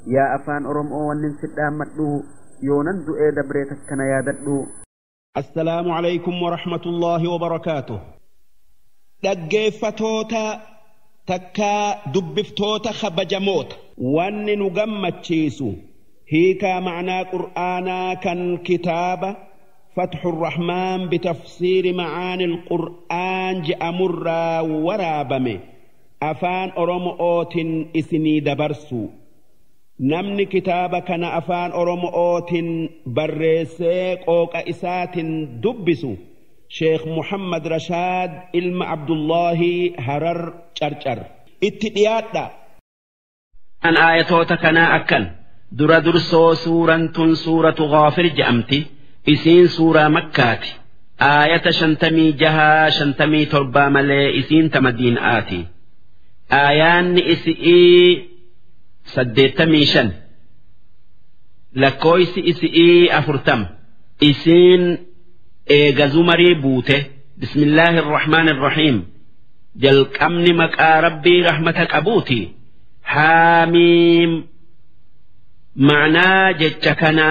yaa afaan oromoo wannin sidhaammadhu yoonan du'ee dabree takkana yaadadhu السلام عليكم ورحمة الله وبركاته dhaggeeffatoota takkaa dubbiftoota kabajamoota wanni nu gammachiisu hiikaa macnaa qur'aanaa kan kitaaba فتح الرحمن بتفسير معاني القرآن جأمر ورابمه أفان أرمؤوت إسني دبرسو namni kitaaba kana afaan oromootiin barreessee qooqa isaatiin dubbisu sheekh muhammad rashaad ilma abdullaahi harar carcar itti dhiyaadha an aayatoota kanaa akkan dura dursoo suuraan tun suuratu gaafir je'amti isiin suuraa makkaati aayata shantamii jahaa shantamii torbaa malee isiin ta madiinaati aayaanni isi'ii saddeettamii shan lakkooysi isi'ii afurtam isiin eega zumarii buute bismillaahi irrahmaan irrahiim jalqabni maqaa rabbii rahmata qabuuti haamiim macnaa jecha kana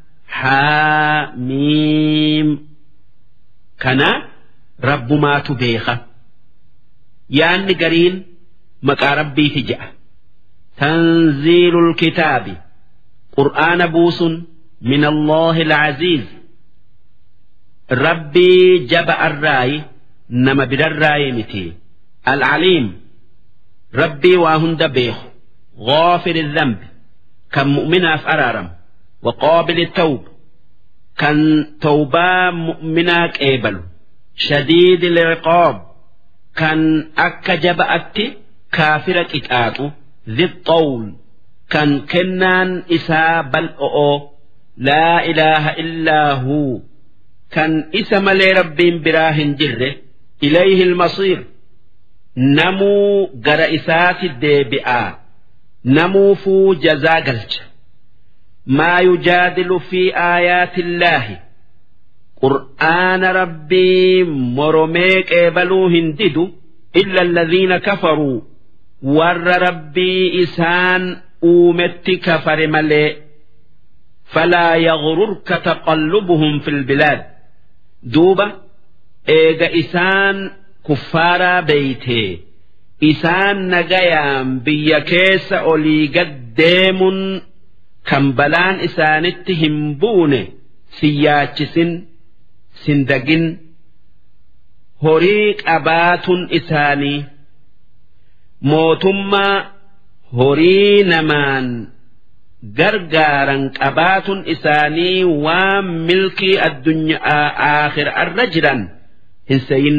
haamiim kana rabbumaatu beeka yaanni gariin maqaa rabbiiti je'a تنزيل الكتاب قرآن بوس من الله العزيز ربي جبأ الراي نما بر الراي متي العليم ربي واهند بيخ غافر الذنب كان مؤمنا أرارم وقابل التوب كان توبا مؤمنا كيبل شديد العقاب كان أك جبأت كافرك إتآتو ذي الطول كان كنان إسا بل أو لا إله إلا هو كان إسم لي رب براه جره إليه المصير نمو قرئسات الديبئة نمو فو جزاقلج ما يجادل في آيات الله قرآن ربي مرميك إبلو هنددو إلا الذين كفروا warra rabbii isaan uumetti kafare malee falaa yaghururka taqallubuhum fil bilaad duuba eega isaan kuffaaraa beeytee isaan nagayaan biyya keessa olii gad deemuun kan balaan isaanitti hin buune siyaachisin sindagin horii qabaatun isaanii mootummaa horii namaan gargaaran qabaatun isaanii waan milkii addunyaa aakhirarra jiran hin seyin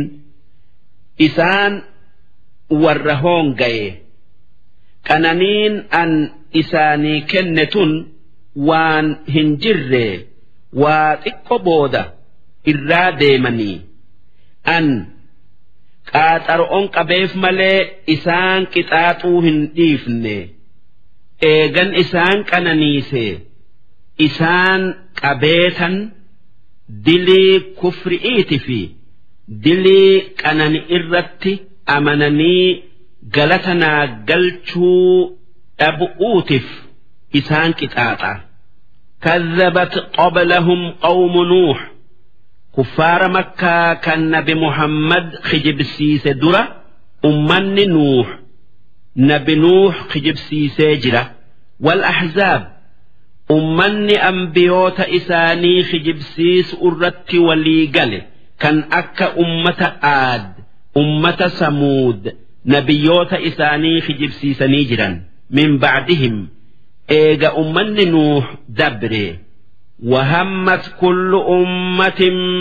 isaan warra hoongaye qananiin an isaanii kenne tun waan hin jirre waa xiqqo booda irraa deemanii an qaaxaro'on qabeef malee isaan qixaaxuu hin dhiifne eegan isaan qananiise isaan qabeetan dilii kufri'iiti fi dilii qanani irratti amananii galata naa galchuu dhabu'uutif isaan qixaaxa كذبت قبلهم قوم نوح كفار مكة كان نبي محمد خجب سيسة درة أمان نوح نبي نوح خجب سيسة جرة والأحزاب أمان أنبيوت إساني خجب سيس أرت وليقل كان أكا أمة آد أمة سمود نبيوت إساني خجب سيسني جرا من بعدهم إيجا أمان نوح دبري وهمت كل أمة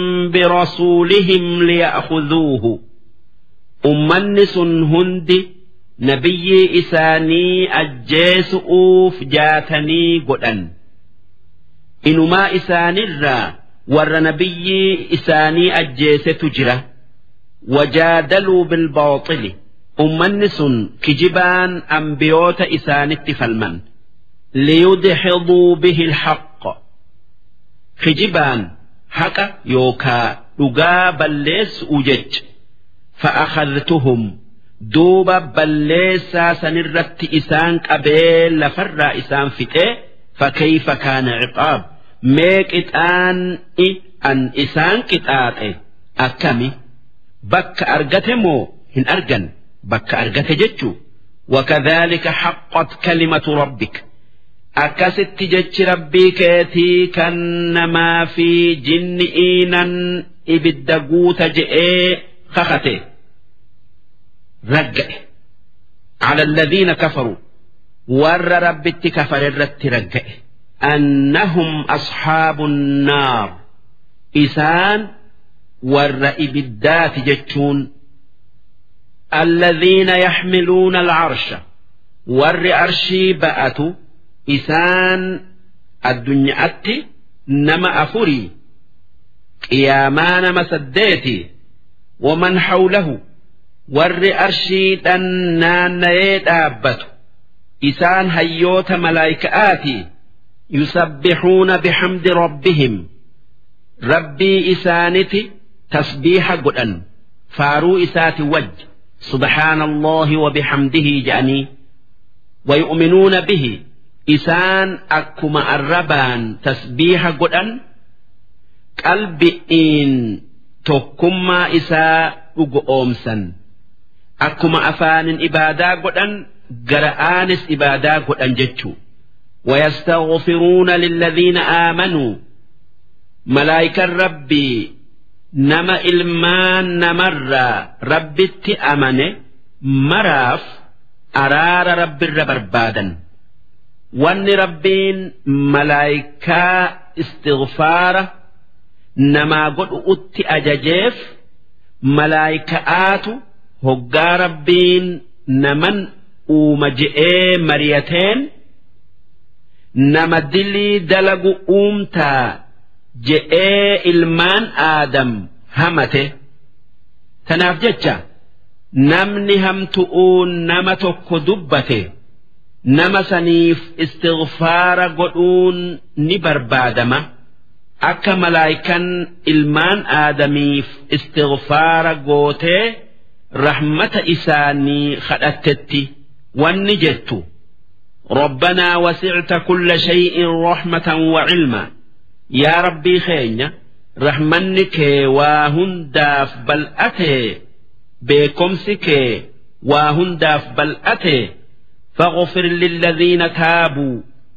برسولهم ليأخذوه أمنس هند نبي إساني أجيس أوف جاتني قدن إنما إساني الرا ور نبي إساني أجيس تجرة وجادلوا بالباطل أمنس كجبان أنبيوت إساني التفلمن ليدحضوا به الحق kijibaan haqa yookaa dhugaa balleessu ujech fa'akhadtuhum duuba balleessaa sanirratti isaan qabee lafarraa isaan fixee fakkeeyfa kaana ciqaab mee qixaan'i an isaan qixaaxe akkami bakka argate moo hin argan bakka argate jechuu وكذلك حقت كلمة ربك أكست جتش ربي كيتي كنما في جن إينا إبدقوت جئي خختي رجع على الذين كفروا ور ربي كفر الرت رجع أنهم أصحاب النار إسان ور إبدات جتشون الذين يحملون العرش ور أرشي بأتوا إسان الدنيا أتي نما أفري قياما نما سديتي ومن حوله ور أرشي دنان دابته إسان هيوت ملائكآتي يسبحون بحمد ربهم ربي إسانتي تسبيح قدن فارو إساتي وجه سبحان الله وبحمده جاني ويؤمنون به إسان أكما الربان تسبيح قدن قلبئين تكما إساء أمسا أكما أفان إبادا قدن قرآنس إبادا قدن جتشو ويستغفرون للذين آمنوا ملائكة ربي nama ilmaan namarraa rabbitti amane maraaf araara rabbirra barbaadan wanni rabbiin malaayikaa istighfaara namaa godhu utti ajajeef malaayika'aatu hoggaa rabbiin naman uuma je'ee mariyateen nama dilii dalagu uumtaa je'ee ilmaan aadam hamate tanaaf jecha namni hamtu'uun nama tokko dubbate nama saniif istighfaara godhuun ni barbaadama akka malaayikan ilmaan aadamiif istighfaara gootee rahmata isaanii kadhattetti wanni jettu ربنا وسعت كل شيء رحمة وعلما يا ربي خينيا رحمنك واهنداف بل أتي بكمسك واهنداف بل أتي فاغفر للذين تابوا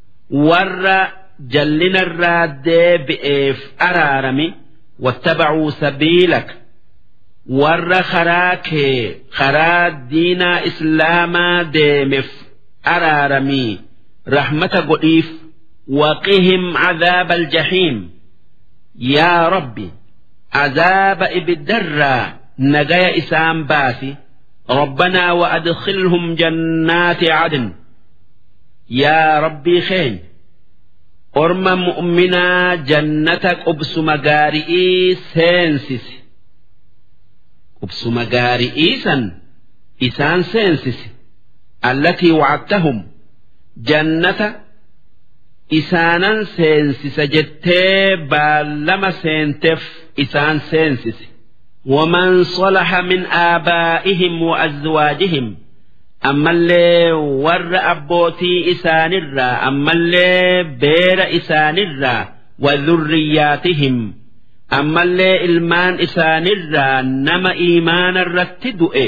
ور جلنا الراد بإف أرارمي واتبعوا سبيلك ور خراك خرا دينا إسلاما ديمف أرارمي رحمة قئيف وقهم عذاب الجحيم يا ربي عذاب إبدرا نجايا إسام باسي ربنا وأدخلهم جنات عدن يا ربي خين أرم مؤمنا جنتك أبس مغارئي سينسس أبس مغارئي سن إسان سينسس التي وعدتهم جنة isaanan seensisa jettee baallama seenteef isaan seensise ومن صلح من آبائهم وأزواجهم أما اللي ور أبوتي إسان الرا أما اللي بير إسان الرا وذرياتهم أما اللي إلمان إسان الرا نما إيمان الرتدؤ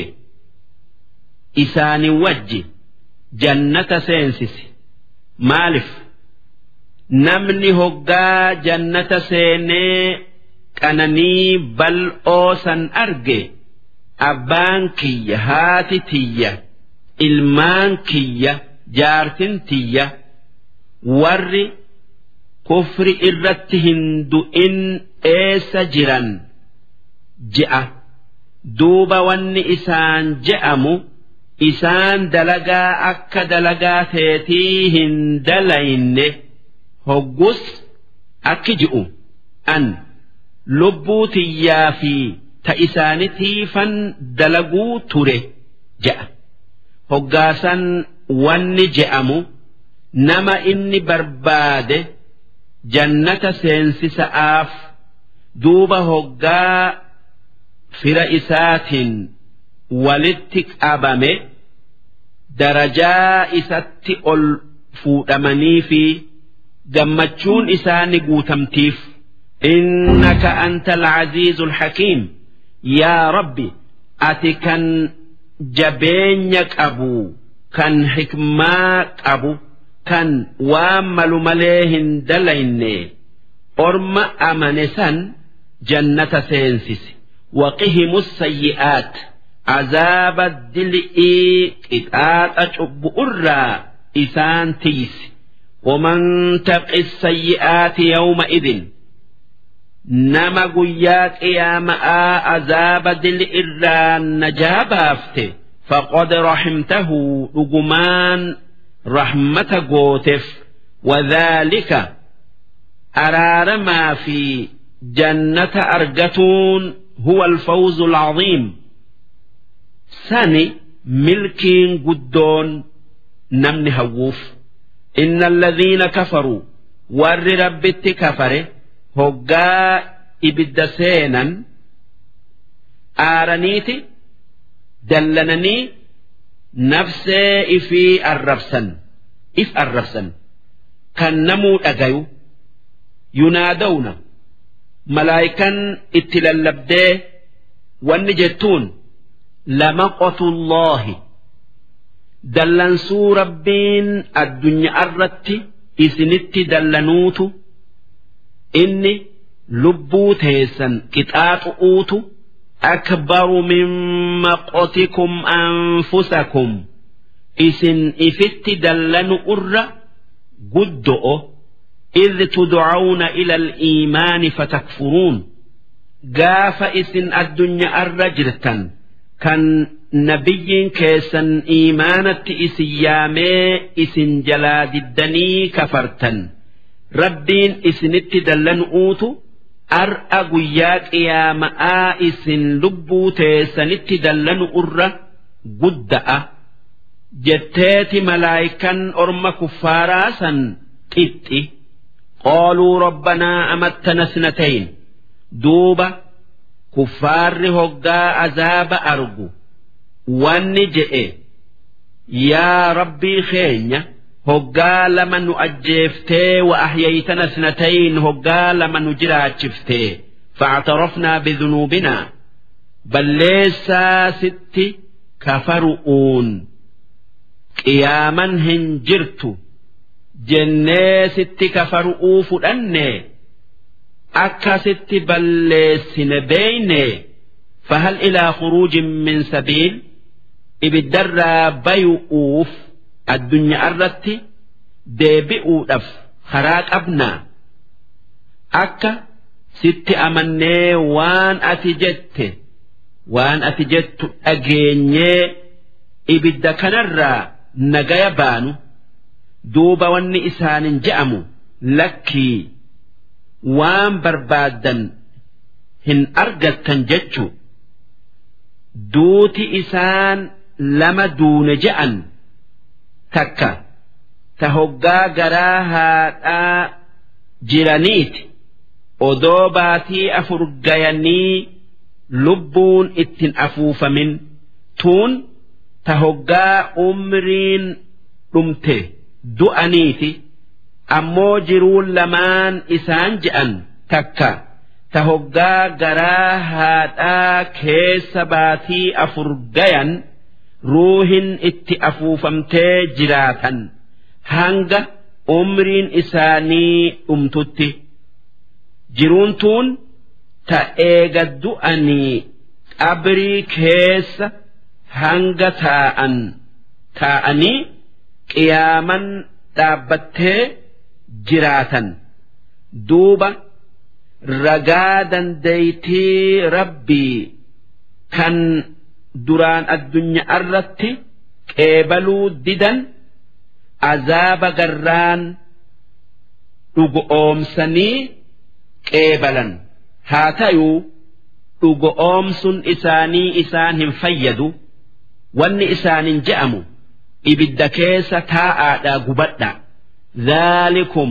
إسان وجه جنة سينسس مالف namni hoggaa jannata seenee qananii bal'oo san arge abbaan kiyya haati tiyya ilmaan kiyya jaartin tiyya warri kufri irratti hin du'in eessa jiran je'a duuba wanni isaan je'amu isaan dalagaa akka dalagaa teetii hin dalayne. hoggus akki ji'u an lubbuu tiyyaa fi ta isaanitiifan dalaguu ture je'a hoggaasan wanni je'amu nama inni barbaade jannata seensisa'aaf duuba hoggaa fira isaatiin walitti qabame darajaa isatti ol fuudhamanii fi gammachuun isaani guutamtiif innaka anta alcaziizu alxakiim yaa rabbi ati kan jabeenya qabu kan hikmaa qabu kan waan malu malee hin dalayne orma amane san jannata seensisi waqihimu sayyi'aat azaaba dil'ii qixaaxa cubbu'urraa isaan tiysi ومن تق السيئات يومئذ نما قياك يا ماء عذاب دل إلا نجابافته فقد رحمته رجمان رحمة قوتف وذلك أرار ما في جنة أرجتون هو الفوز العظيم سني ملكين قدون نمن هووف إن الذين كفروا ور ربت كفر هقا إبد سينا آرنيتي دلنني نفسي في الرفسن إف الرفسن كان نمو أجيو ينادون ملائكا اتللبدي والنجتون لمقت الله dallansuu rabbiin addunyaa irratti isinitti dallanuutu inni lubbuu teessan qixaaxu'uutu akbaru min maqotikum anfusakum isin ifitti dallanu irra guddo'o إذ تدعون إلى الإيمان فتكفرون قاف إسن الدنيا الرجلة كان nabiyyiin keessan iimaanatti isin yaamee isin jalaa diddanii kafartan rabbiin isinitti dallanuutu ar'a guyyaa qiyaama'aa isin lubbuu teessanitti dallanu irra gudda'a jetteeti malaayikan orma kuffaaraa san qixxi qaaluu rabbanaa amattana snatayn duuba kuffaarri hoggaa azaaba argu wanni je'e yaa rabbii keenya hoggaa lama nu ajjeeftee wa ahyaytana snatayn hoggaa lama nu jiraachiftee فاعترفنا بذنوبنا balleessaa sitti kafaru'uun qiyaaman hin jirtu jennee sitti kafaru'uu fudhanne akka sitti balleessine beeyne فهل إلى خروج من سبيل ibiddarraa bayu'uuf addunyaa irratti deebi'uudhaaf karaa qabnaa akka sitti amannee waan ati jette waan ati jettu dhageenyee ibidda kanarraa nagaya baanu duuba wanni isaanin je'amu lakkii waan barbaaddan hin argattan jechu duuti isaan lama duune je'an takka ta hoggaa garaa haadhaa jiraniiti odoo baatii afur gayanii lubbuun ittin afuufamin tuun ta hoggaa umriin dhumte du'aniiti ammoo jiruun lamaan isaan je'an takka ta hoggaa garaa haadhaa keessa baatii afur gayan ruuhin itti afuufamtee jiraatan hanga umriin isaanii dhumtutti jiruun tuun ta eega du'anii qabrii keessa hanga taa'an taa'anii qiyaaman dhaabbattee jiraatan duuba ragaa dandeeytii rabbii kan duraan addunyaa irratti qeebaluu didan azaaba garraan dhugoomsanii qeebalan haa ta'uu dhugoomsun isaanii isaan hin fayyadu wanni isaanin je'amu ibidda keessa taa'aadhaa gubadha dhaalikum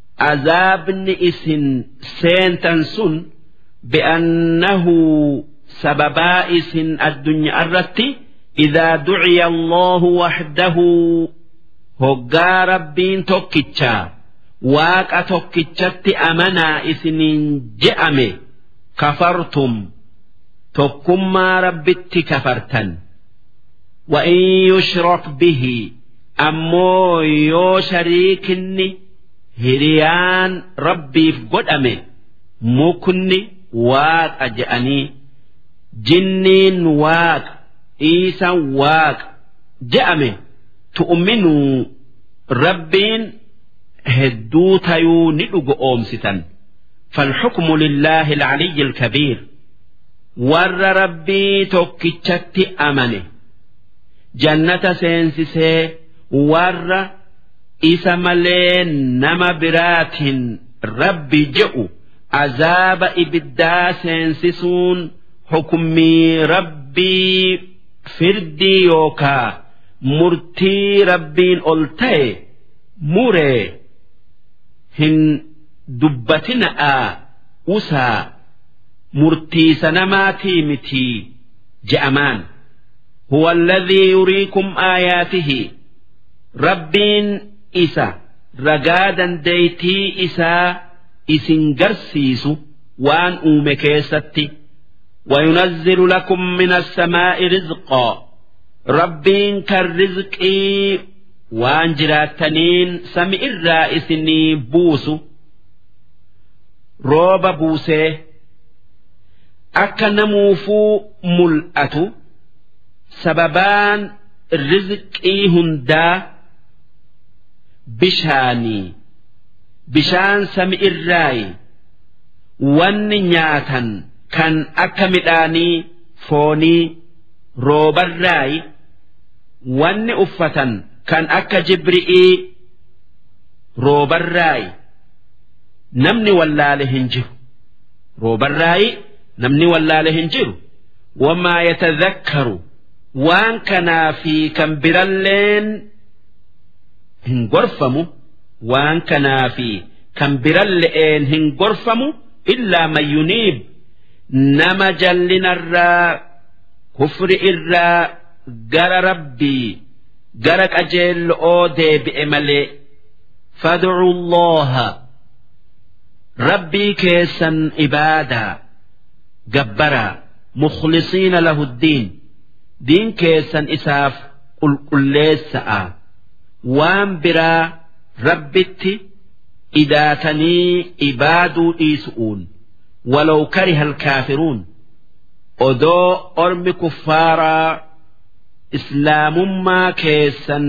azaabni isin seentan sun bi'annahu sababaa isin addunyaa irratti idaa duciya allahu wahdahu hoggaa rabbiin tokkichaa waaqa tokkichatti amanaa isiniin je'ame kafartum tokkummaa rabbitti kafartan وإن يشرك به أمو يو شريكني هريان ربي في قد أمي مكني واق أجأني جنين واق إيسا واق جأمي تؤمنوا ربين هدو تيو ندق أومستا فالحكم لله العلي الكبير ور ربي توكيتشتي أمنه jannata seensisee warra isa malee nama biraatiin rabbi je'u azaaba ibiddaa seensisuun hukummii rabbii firdii yookaa murtii rabbiin ol ta'e muree hin dubbatina'aa usaa murtiisa namaatii mitii je'amaan. هو الذي يريكم آياته ربين إسا رقادا ديتي إسا إسن قرسيس وأن أومكيستي وينزل لكم من السماء رزقا ربين كالرزق وأن جراتنين سمع الرائسني بوس روب بوسه أكنموفو ملأتو sababaan rizqii hundaa bishaanii bishaan sami irraayi wanni nyaatan kan akka midhaanii foonii roobarraayi wanni uffatan kan akka jibri'ii roobarraayi namni wallaale hin jiru roobarraayi namni wallaale hin jiru wamaa yatadhakkaru waan kanaa fi kan biralleen hin gorfamu waan kanaa fi kan biralle'een hin gorfamu illaa man yuniib nama jallinarraa kufri irraa gara rabbii gara qajeello'oo deebi'e malee fad'u allaha rabbii keessan ibaadaa gabbaraa mukhlisiina lahu ddiin diin keessan isaaf qulqulleessa'a waan biraa rabbitti idaatanii ibaaduu dhiisu'uun walaw kariha alkaafiruun odoo ormi kuffaaraa islaamummaa keessan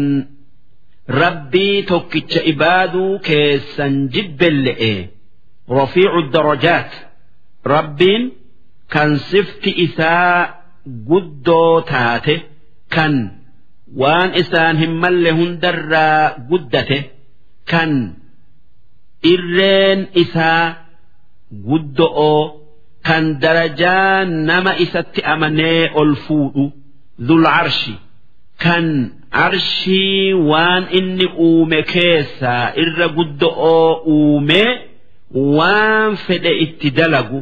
rabbii tokkicha ibaaduu keessan jibbelle'e rafiicu darajaat rabbiin kan sifti isaa guddoo taate kan waan isaan hin malle hundarraa guddate kan irreen isaa guddo'oo kan darajaa nama isatti amanee ol fuudhu dhul arshi kan arshii waan inni uume keessaa irra guddo'oo uumee waan fedhe itti dalagu.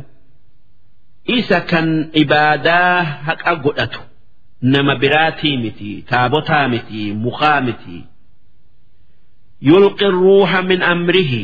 isa kan ibaadaa haqa godhatu nama biraatii miti taabotaa miti mukaa miti yulqi ruuxa min amrihi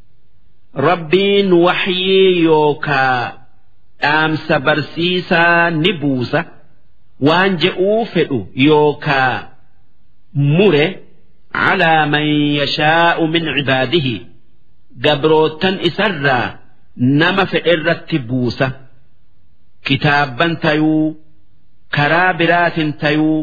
rabbiin waxyii yookaa dhaamsa barsiisaa ni buusa waan je'uu fedhu yookaa mure calaa man yashaa'u min cibaadihi gabrootan isarraa nama fedherratti buusa kitaabban tayuu karaa biraatin tayuu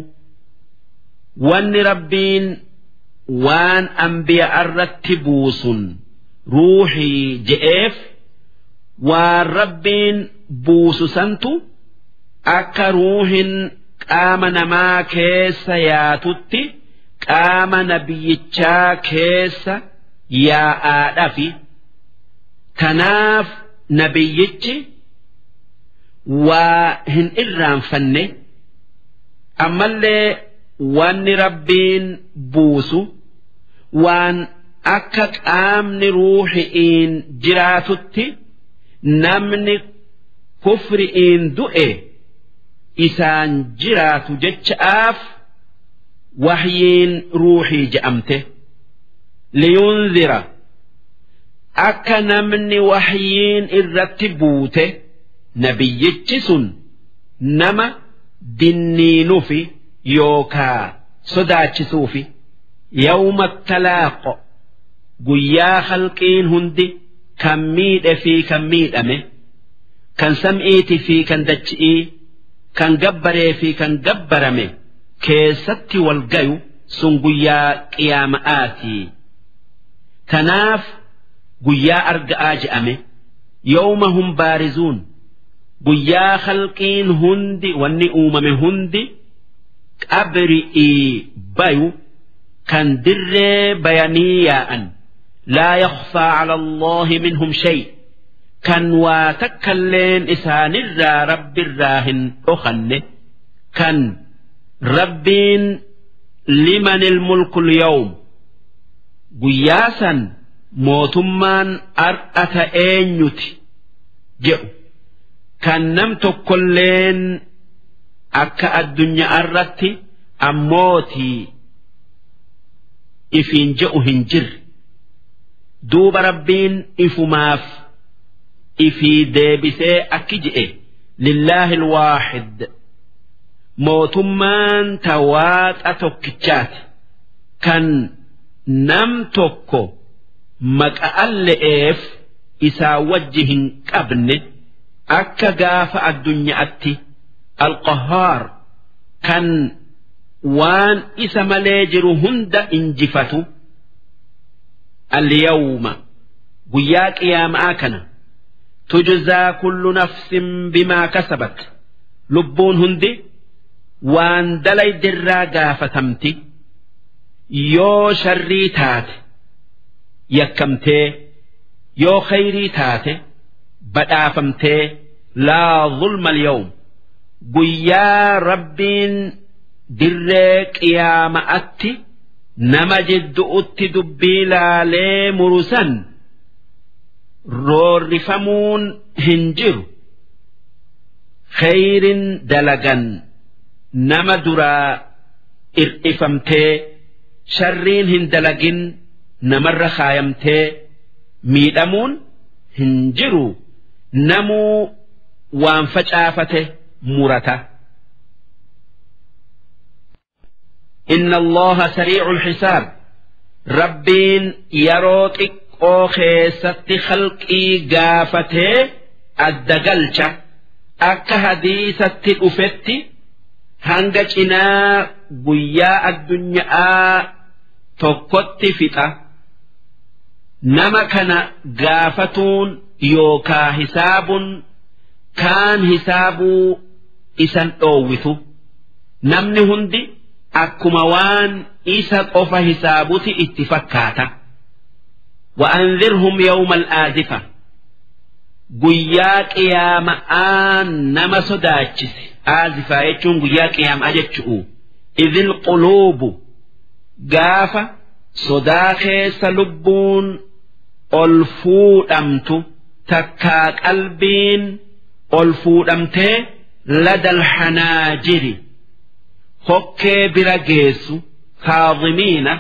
wanni rabbiin waan ambiya irratti buusun ruuxii je'eef waan rabbiin buusu santu akka ruuhin qaama namaa keessa yaatutti qaama nabiyyichaa keessa yaa'aadhafi tanaaf nabiyyichi waa hin irraanfanne ammallee wanni rabbiin buusu waan akka qaamni ruuxi'iin jiraatutti namni kufri'iin du'e isaan jiraatu jecha'aaf wahyiin ruuxii je'amte liyunzira akka namni wahyiin irratti buute nabiyyichi sun nama dinniinufi yookaa sodaachisuufi yawma talaaqo guyyaa halqiin hundi kan miidhe fi kan miidhame kan sam'iiti fi kan dachi'ii kan gabbaree fi kan gabbarame keessatti wal gayu sun guyyaa qiyaama'aatii tanaaf guyyaa arga'aa je'ame yawma hum baarizuun guyyaa halqiin hundi wanni uumame hundi qabri'ii bayu kan dirree bayanii yaa'an laa yakhfaa cala allaahi minhum shay kan waa takkalleen isaanirraa rabbirraa hin dhokanne kan rabbiin liman ilmulku lyawm guyyaa san mootummaan ar'ata eenyuti jedhu kan nam tokkolleen akka addunyaa irratti ammootii ifiin je'u hin jirre duuba rabbiin ifumaaf ifii deebisee akki je'e lillaahi alwaaxid mootummaan tawaaxa tokkichaati kan nam tokko maqa'an le'eef isaa wajji hin qabne akka gaafa addunyaatti alqahaar kan waan isa malee jiru hunda injifatu alyawma guyyaa qiyaama'aa kana tujzaa kullu nafsin bimaa kasabat lubbuun hundi waan dalaydirraa gaafatamti yoo sharrii taate yakkamtee yoo khayrii taate badhaafamtee laa zulma alyawm guyyaa rabbiin dirree qiyaama'atti nama jiddu'utti dubbii laalee murusan roorrifamuun hin jiru khayrin dalagan nama duraa irdhifamtee sharriin hin dalagin namarra kaayamtee miidhamuun hin jiru namuu waan facaafate murata. إن الله سريع الحساب ربين يروتك أو خيست خلقي قافته الدقلشة أكا هديثة أفتي هنجتنا قياء الدنيا تكت فتا نما كان قافتون يوكا حساب كان حساب إسان أوثو نمني هندي akkuma waan isa qofa hisaabuti itti fakkaata وأنذرهم يوم الآزفة guyyaa qiyaama'aa nama sodaachise aazifaa jechuun guyyaa qiyaama'aa jechu'u idil quluubu gaafa sodaa keessa lubbuun ol fuudhamtu takkaa qalbiin ol fuudhamtee ladal hanaajiri hokkee bira geessu kaadhimiina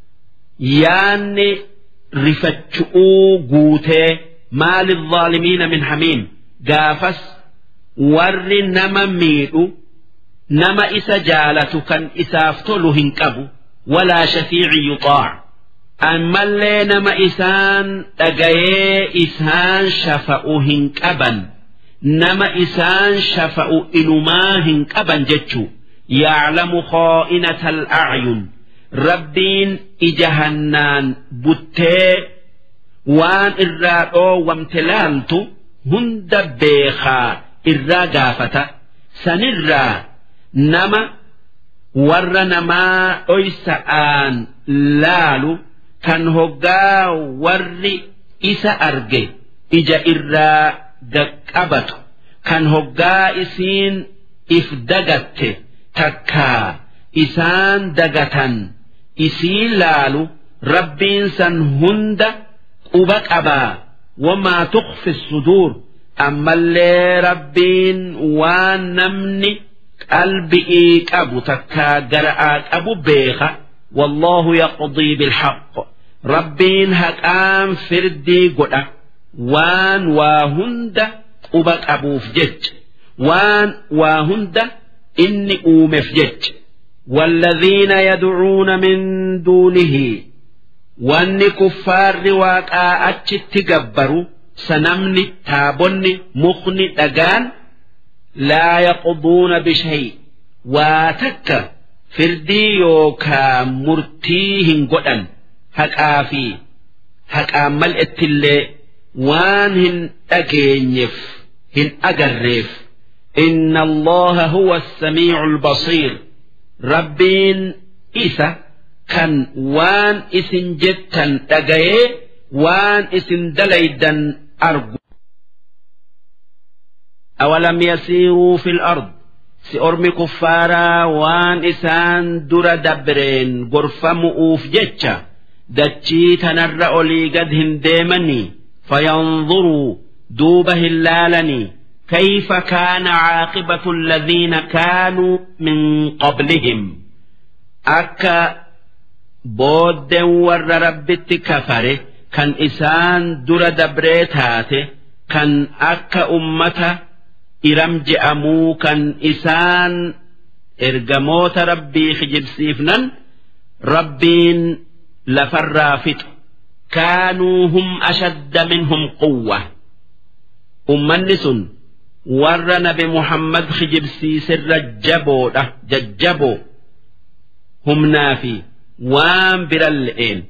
yaanni rifachu'uu guutee maali الظالمين min hamiim gaafas warri nama miidhu nama isa jaalatu kan isaaf tolu hin qabu walaa shafiici yuxaac ammallee nama isaan dhagayee isaan shafa'u hin qaban nama isaan shafa'u inumaa hin qaban jechuu يعلم خائنة الأعين ربين إجهنان بتي وان إرادو وامتلالتو هند بيخا إرا قافة سنرا نما ور نما أيسآن لالو كان هقا ور إسا أرجي إجا إرا دقبتو كان هقا إسين إفدقته takkaa isaan dagatan isii laalu rabbiin san hunda quba qabaa wamaa tukhfi suduur ammallee rabbiin waan namni qalbi'ii qabu takkaa gara'aa qabu beeka wallaahu yaqdii bilhaq rabbiin haqaan firdii godha waan waa hunda quba qabuuf jecha waan waa hunda inni uumeef jecha والذين يدعون من دونه واني كفار واقع اتشت تقبروا سنمني تابني مخني دقان لا يقضون بشيء واتك فردي يوكا مرتيهن قدن هكا في هكا ملئت اللي وان هن أجينيف هن أجريف إن الله هو السميع البصير ربين إيسا كان وان إسن جتا أجيه وان إسن دليدا أرجو أولم يسيروا في الأرض سأرمي كفارا وان إسان در دبرين غرفة مؤوف جتشا دتشي تنرأ لي قد هنديمني فينظروا دوبه اللالني كيف كان عاقبة الذين كانوا من قبلهم أكا بود ور ربت كفره كان إسان در دبريتاته كان أكا أمته إرم جأمو كان إسان إرجموت ربي خجبسيفنا ربين لفرافت كانوا هم أشد منهم قوة أمنس ور نبي محمد خجبسيس الرجبو ججبو هم نافي وان برلئين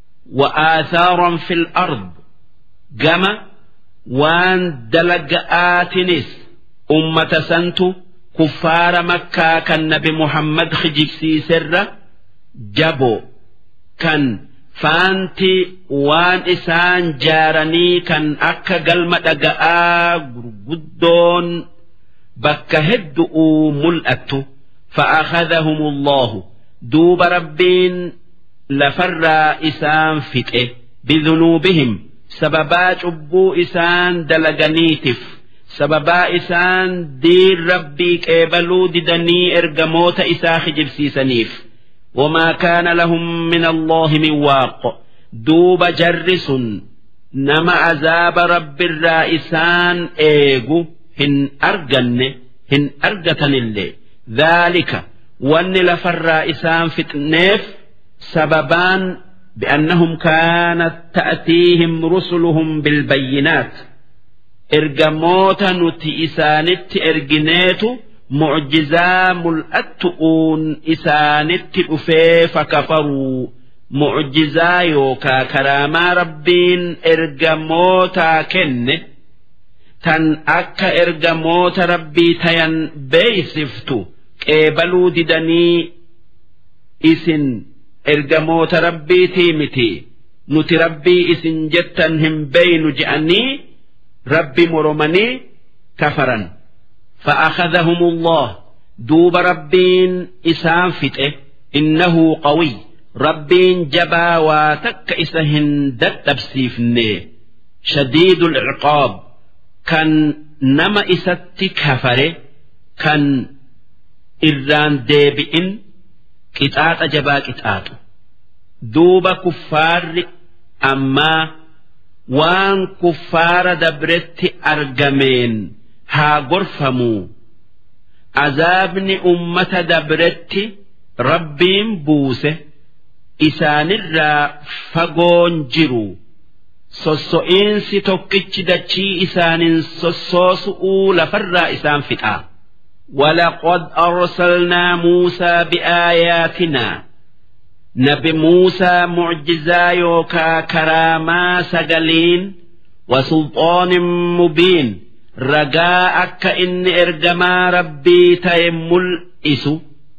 وآثارا في الأرض جمع وان دلقآتنس أمة سنتو كفار مكة كان نبي محمد خجبسي سر جبو كان فانتي وان إسان جارني كان أكا قلمة دقاء قدون بك هدؤوا ملأت فأخذهم الله دوب ربين لفر إسان فتئه بذنوبهم سببا عبو إسان دلقنيتف sababaa isaan diin rabbii qeebaluu didanii ergamoota isaa kijibsiisaniif wamaa kaana lahum min allaahi min waaq duuba jarri sun nama azaaba rabbirraa isaan eegu hin arganne hin argatanillee dhaalika wanni lafarraa isaan fixneef sababaan بأنهم كانت تأتيهم رسلهم بالبينات ergamoota nuti isaanitti ergineetu mucjizaa mul'attu'uun isaanitti dhufee fakafaruu mucjizaa yookaa karaamaa rabbiin ergamootaa kenne tan akka ergamoota rabbii tayan beeysiftu qeebaluu didanii isin ergamoota rabbiitii miti nuti rabbii isin jettan hin beeynu je'anii ربي مرمني كفرا فأخذهم الله دوب ربين إسام فتئه إنه قوي ربين جبا واتك إسهن دتبسيفني شديد العقاب كان نما إسات كفره كان إران ديبئن كتات جبا كتات دوب كفار أما waan kuffaara dabretti argameen haa gorfamuu azaabni ummata dabretti rabbiin buuse isaanirraa fagoon jiru sosso'iinsi tokkichi dachii isaanin sossoosu'uu lafarraa isaan fixaa ولقد أرسلنا موسى بآياتنا نبي موسى معجزا يوكا كراما سجلين وسلطان مبين رجاء إن إرجما ربي تيمل إسو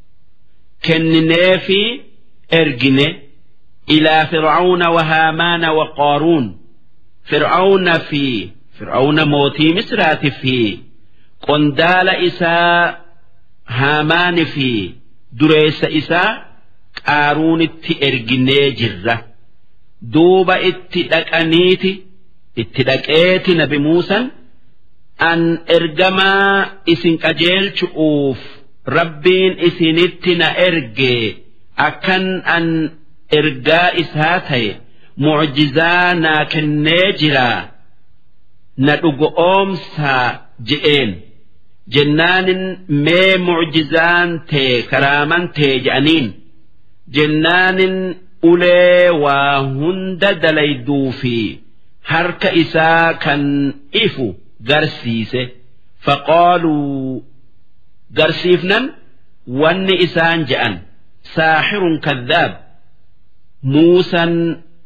كنني في إرجني إلى فرعون وهامان وقارون فرعون في فرعون موتي مسرات في قندال إساء هامان في دريس إساء qaaruunitti erginee jirra duuba itti dhaqaniiti itti dhaqeeti nabi muusan an ergamaa isin qajeelchu'uuf rabbiin isinitti na erge akkan an ergaa isaa ta'e mucjizaa naa kennee jiraa na dhugo oomsaa je'een jennaanin mee mucjizaan tee karaaman tee je'aniin jennaanin ulee waa hunda dalayduu fi harka isaa kan ifu garsiise faqaaluu garsiifnan wanni isaan je'an saaxirun kadhaab muusan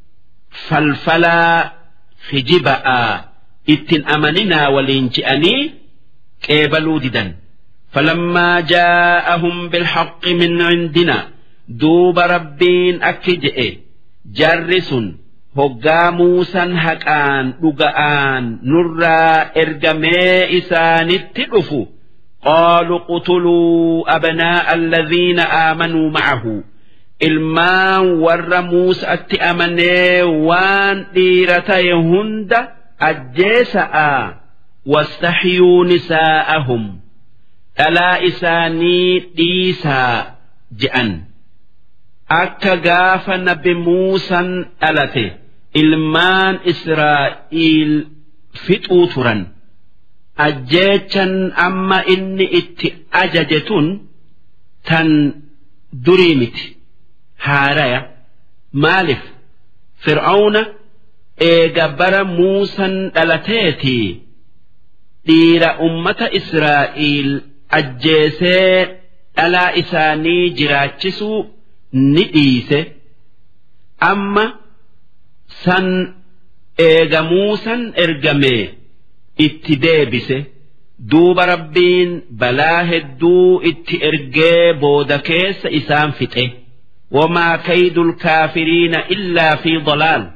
falfalaa kijiba'aa ittin amaninaa waliin je'anii qeebaluu didan فلما جاءهم بالحق من عندنا دوب ربين أكجئ جرس هقا موسى هكان لقآن نرى إرقمي إسان التلف قالوا قتلوا أبناء الذين آمنوا معه ilmaan warra Muusaatti amanee waan dhiira ta'e hunda ajjeesa'a wastaxyuu nisaa'ahum dhalaa isaanii dhiisaa je'an akka gaafa nabi Muusan dhalate ilmaan Israa'iil fixuu turan ajjeechan amma inni itti ajaje tun tan durii miti. haaraya maaliif fir'auna eega bara muusan dhalateetii dhiira ummata israa'iil ajjeesee dhalaa isaanii jiraachisuu ni dhiise amma san eega muusan ergamee itti deebise duuba rabbiin balaa hedduu itti ergee booda keessa isaan fixe. وما كيد الكافرين إلا في ضلال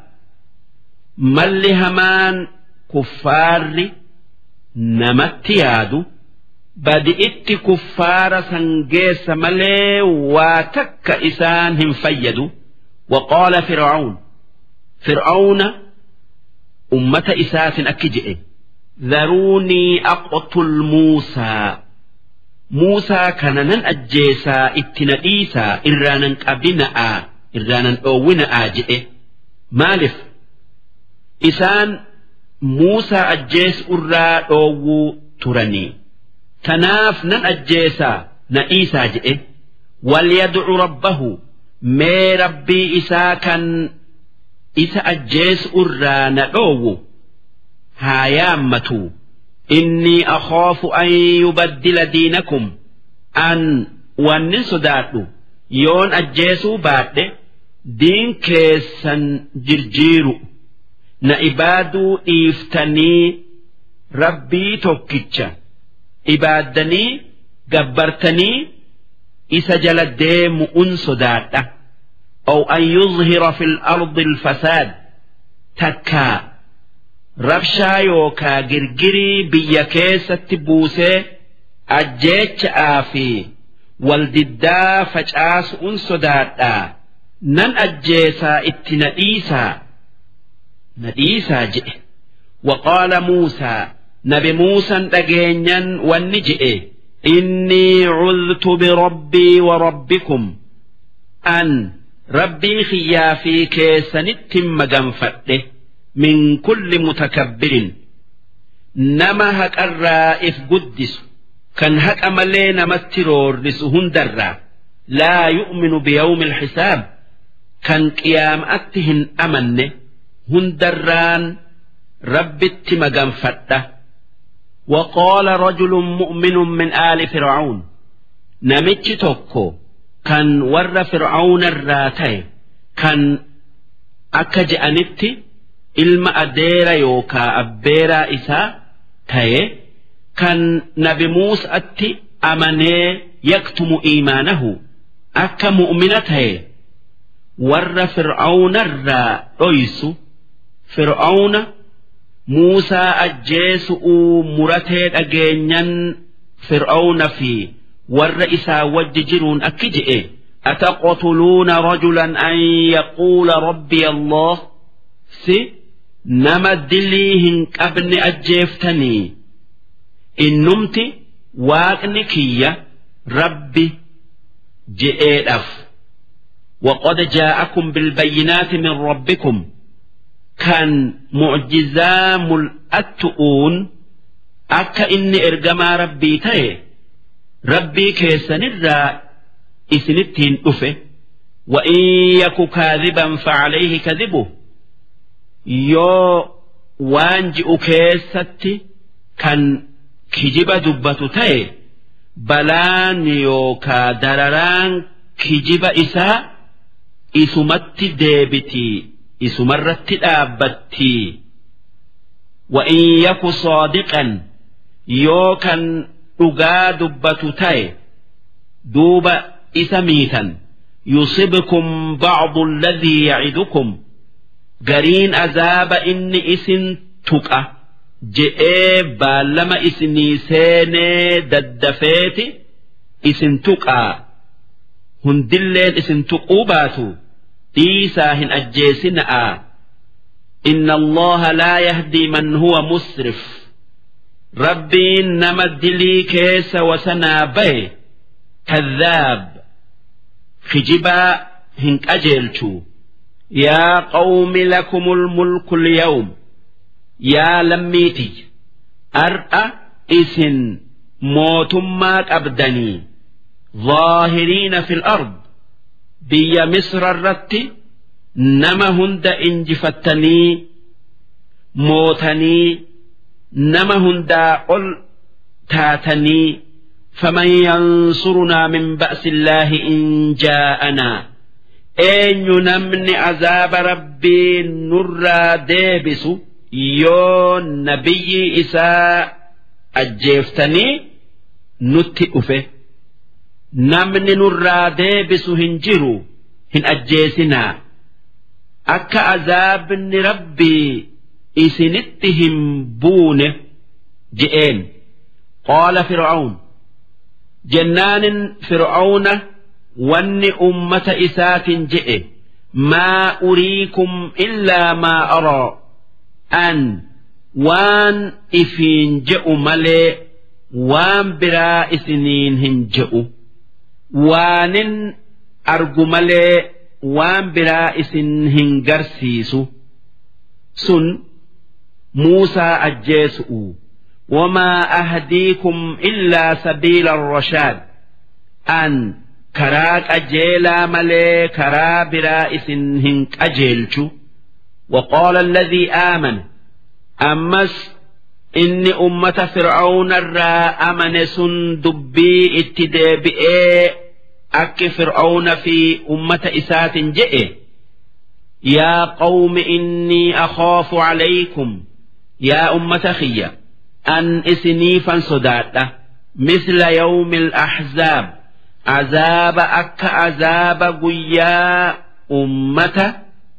مل همان كفار نمت يادو بدئت كفار سنجيس ملي واتك إسانهم فيدوا وقال فرعون فرعون أمة إساس أكجئ ذروني أقتل موسى Muusaa kana nan ajjeesaa itti nadhiisaa irraanan qabina'aa irraanan dhoowwina'aa jedhe maaliif isaan Muusaa ajjeesurraa dhoowwuu turanii tanaaf nan ajjeesaa nadhiisaa jedhe walyadcu rabbahu mee rabbii isaa kan isa ajjeesurraa na dhoowwu haa yaammatuu إني أخاف أن يبدل دينكم أن وأن صدادو يون أجيسو بعد دين كيسا جرجيرو نإبادو إفتني ربي توكيتشا إبادني جبرتني إسا جلديم أن صدادة أو أن يظهر في الأرض الفساد تكا rabshaa yookaa girgirii biyya keessatti buusee ajjeecha'aa fi waldiddaa facaasu'un sodaadhaa nan ajjeesaa itti nadhiisaa nadhiisaa jedhe waqaala muusaa nabi muusan dhageenyan wanni jedhe innii cudtu birabbii wa rabbikum an rabbii kiyyaa fi keessanittin maganfadhe من كل متكبر نما هك الرائف قدس كان هك أملين مسترور لسهن درا لا يؤمن بيوم الحساب كان قيام أتهن أمن هن دران رب التمقام فتة وقال رجل مؤمن من آل فرعون نمتش توكو كان ور فرعون الراتي كان أكج أنتي ilma adeera yookaa abbeeraa isaa ta'e kan nabi muusatti amanee yaktumu iimaanahu akka mu'mina ta'e warra fir'aawnarraa dhoysu fir'aawna muusaa ajjeesu'uu muratee dhageenyan fir'aawna fi warra isaa wajji jiruun akki je'e أتقتلون رجلا أن يقول ربي الله سي nama dilii hin qabne ajjeeftanii innumti waaqni kiyya ربي جئيدف وقد جاءكم بالبينات من ربكم كان معجزا ملأتؤون أكا إني إرجما ربي تاي ربي كيسن الرا إسنتين أفه وإن يك كاذبا فعليه كذبه يو وانجئ كيستي كان كجب دبة تاي بلان يوكا درران كجب إساء إسمت ديبتي إسمرت الآبتي وإن يك صادقا يوكا أغا دبة تاي دوب إسميتا يصبكم بعض الذي يعدكم قرين أذاب إن إسن تقى je'ee baallama isinii seenee daddafeeti isin tuqaa hundilleen isin tuquu baatu dhiisaa hin ajjeesina'a inna allaha laa yahdii man huwa musrif rabbiin nama dilii keessa wasanaa baye kadhaab kijibaa hin qajeelchu yaa qawmi lakumul mulku lyawm yaa lammiiti ar'a isin mootummaa qabdanii ظاهرين في الأرض بيا مصر الرت نما هند انجفتني موتني نما هند قل تاتني فمن ينصرنا من بأس الله إن جاءنا أين نمن عذاب ربي نرى ديبسو yoo nabiyyi isaa ajjeeftanii nutti dhufe namni nurraa deebisu hin jiru hin ajjeesinaa akka azaabni rabbii isinitti hin buune je'een qaala fir'aun jennaanin fir'auna wanni ummata isaatiin je'e maa uriikum illaa maa araa an waan ifiin je'u malee waan biraa isiniin hin je'u waanin argu malee waan biraa isin hin garsiisu sun muusaa ajjeesu'u wamaa ahdiikum illaa sabiila rashaad an karaa qajeelaa malee karaa biraa isin hin qajeelchu وقال الذي آمن أمس إني أمة فرعون الرا أمن سن دبي اتدابئي أك فرعون في أمة إسات جئ يا قوم إني أخاف عليكم يا أمة خيّة أن إسنيفا صداتا مثل يوم الأحزاب عذاب أك عذاب قيا أمة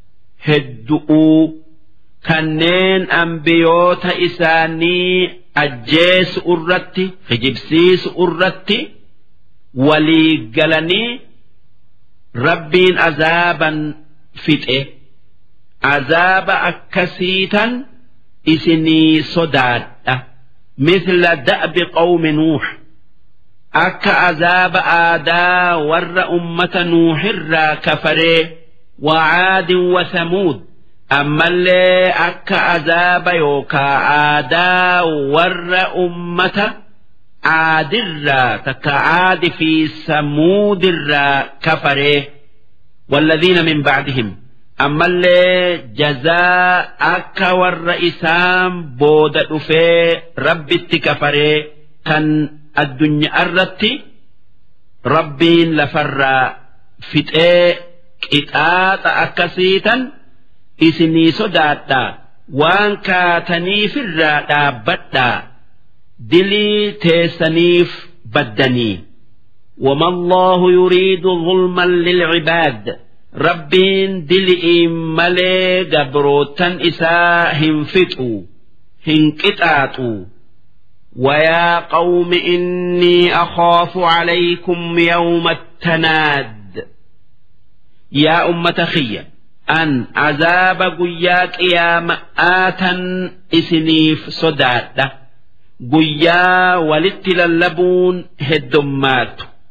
هدؤوا kanneen ambiyoota isaanii ajjeesu irratti hijibsiisu irratti walii galanii rabbiin azaaban fixe azaaba akkasiitan isinii sodaadha misla da'bi qawmi nuux akka azaaba aadaa warra ummata nuuxirraa kafaree وعاد وثمود أما اللي أكا عذاب يوكا عادا ور أمة عاد الرا تكعاد في ثمود الرا كفره والذين من بعدهم أما اللي جزاء أكا ور إسام بود أفي رب التكفره كان الدنيا الرتي ربين لفر فتئ qixaaxa akkasiitan isinii sodaadhaa waan kaataniifirraa dhaabbadhaa dilii teessaniif baddanii وما الله يريد ظلما للعباد ربين دلئي ملي قبروتا إساء هنفتوا هنكتاتوا ويا قوم إني أخاف عليكم يوم التناد yaa ummata kiyya an azaaba guyyaa qiyaama'aatan isiniif sodaadha guyyaa walitti lallabuun heddummaattu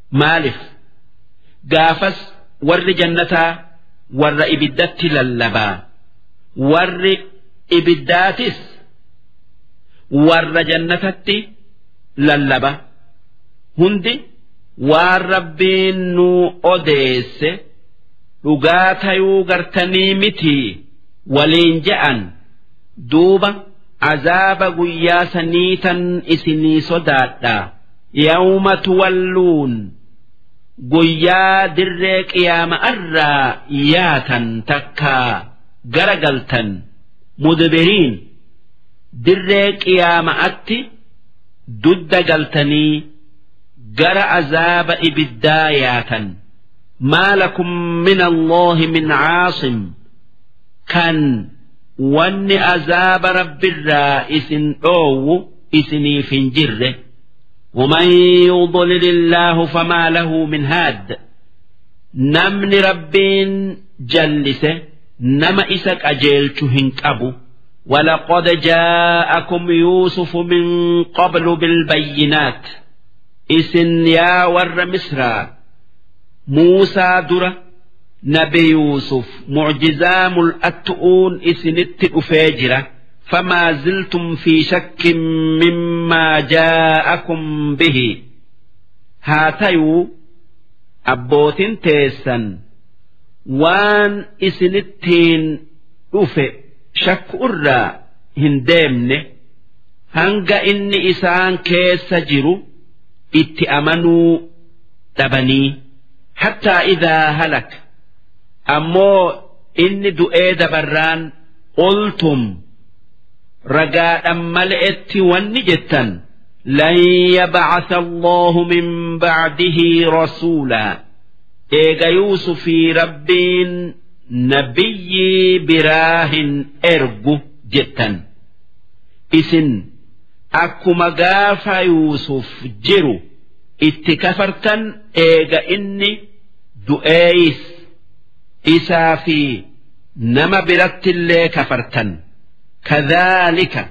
maalif gaafas warri jannataa warra ibiddatti lallabaa warri ibiddaatis warra jannatatti lallaba hundi waan rabbiin nu odeesse dhugaa tayuu gartanii mitii waliin je'an duuba azaaba guyyaa saniitan isinii sodaadhaa yawma tuwalluun guyyaa dirree qiyaama'arraa yaatan takkaa gara galtan mudbiriin dirree qiyaama'atti dudda galtanii gara azaaba ibiddaa yaatan maa lakum min allaahi min caasim kan wanni azaaba rabbirraa isin dhoowwu isiniif hin jirre ومن يضلل الله فما له من هاد نمن ربين جلسه نما إسك أجيلته أبو ولقد جاءكم يوسف من قبل بالبينات إسن يا ور مصر موسى درة نبي يوسف معجزام الأتؤون إسنت أفاجرة فما زلتم في شك مما جاءكم به هاتيو أبوت تيسا وان إسنتين أفئ shakku irraa hin deemne hanga inni isaan keessa jiru itti amanuu dhabanii hattaa idaa halak ammoo inni du'ee dabarraan qultum ragaadhan male'etti wanni jettan lan yabcatha allahu min bacdihi rasuulaa eega yuusufii rabbiin nabiyyii biraa hin ergu jettan isin akkuma gaafa yuusuf jiru itti kafartan eega inni du'eeyis isaa fi nama birattillee kafartan kadhaalika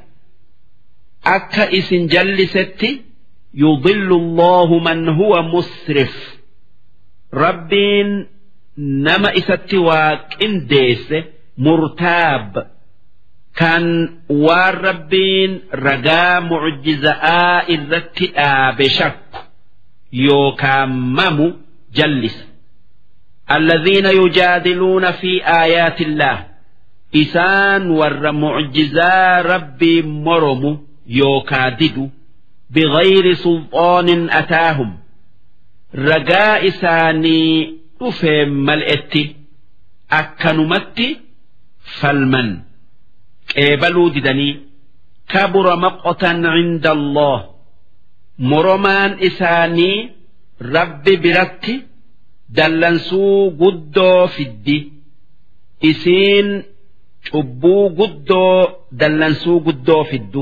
akka isin jallisetti yudillu allahu man huwa musrif rabbiin nama isatti waa qindeesse murtaab kan waan rabbiin ragaa mucjiza'aa irratti dhaabe shakku yookaan mamu jallisa الذين يجادلون في آيات الله إسان ور معجزا ربي مرم يوكادد بغير سلطان أتاهم رجاء إساني dhufeen mal'etti akkanumatti falman qeebaluu didanii kabura maqotan cinda allah moromaan isaanii rabbi biratti dallansuu guddoo fiddi isiin cubbuu guddoo dallansuu guddoo fiddu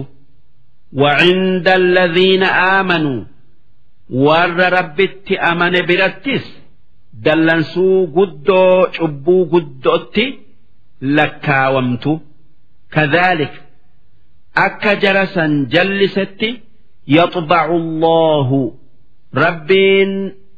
وعند الذين آمنوا ور ربت أمن برتس dallansuu guddoo cubbuu guddootti lakkaawamtu kadhaalik akka jarasan jallisetti yaxbacu allaahu rabbiin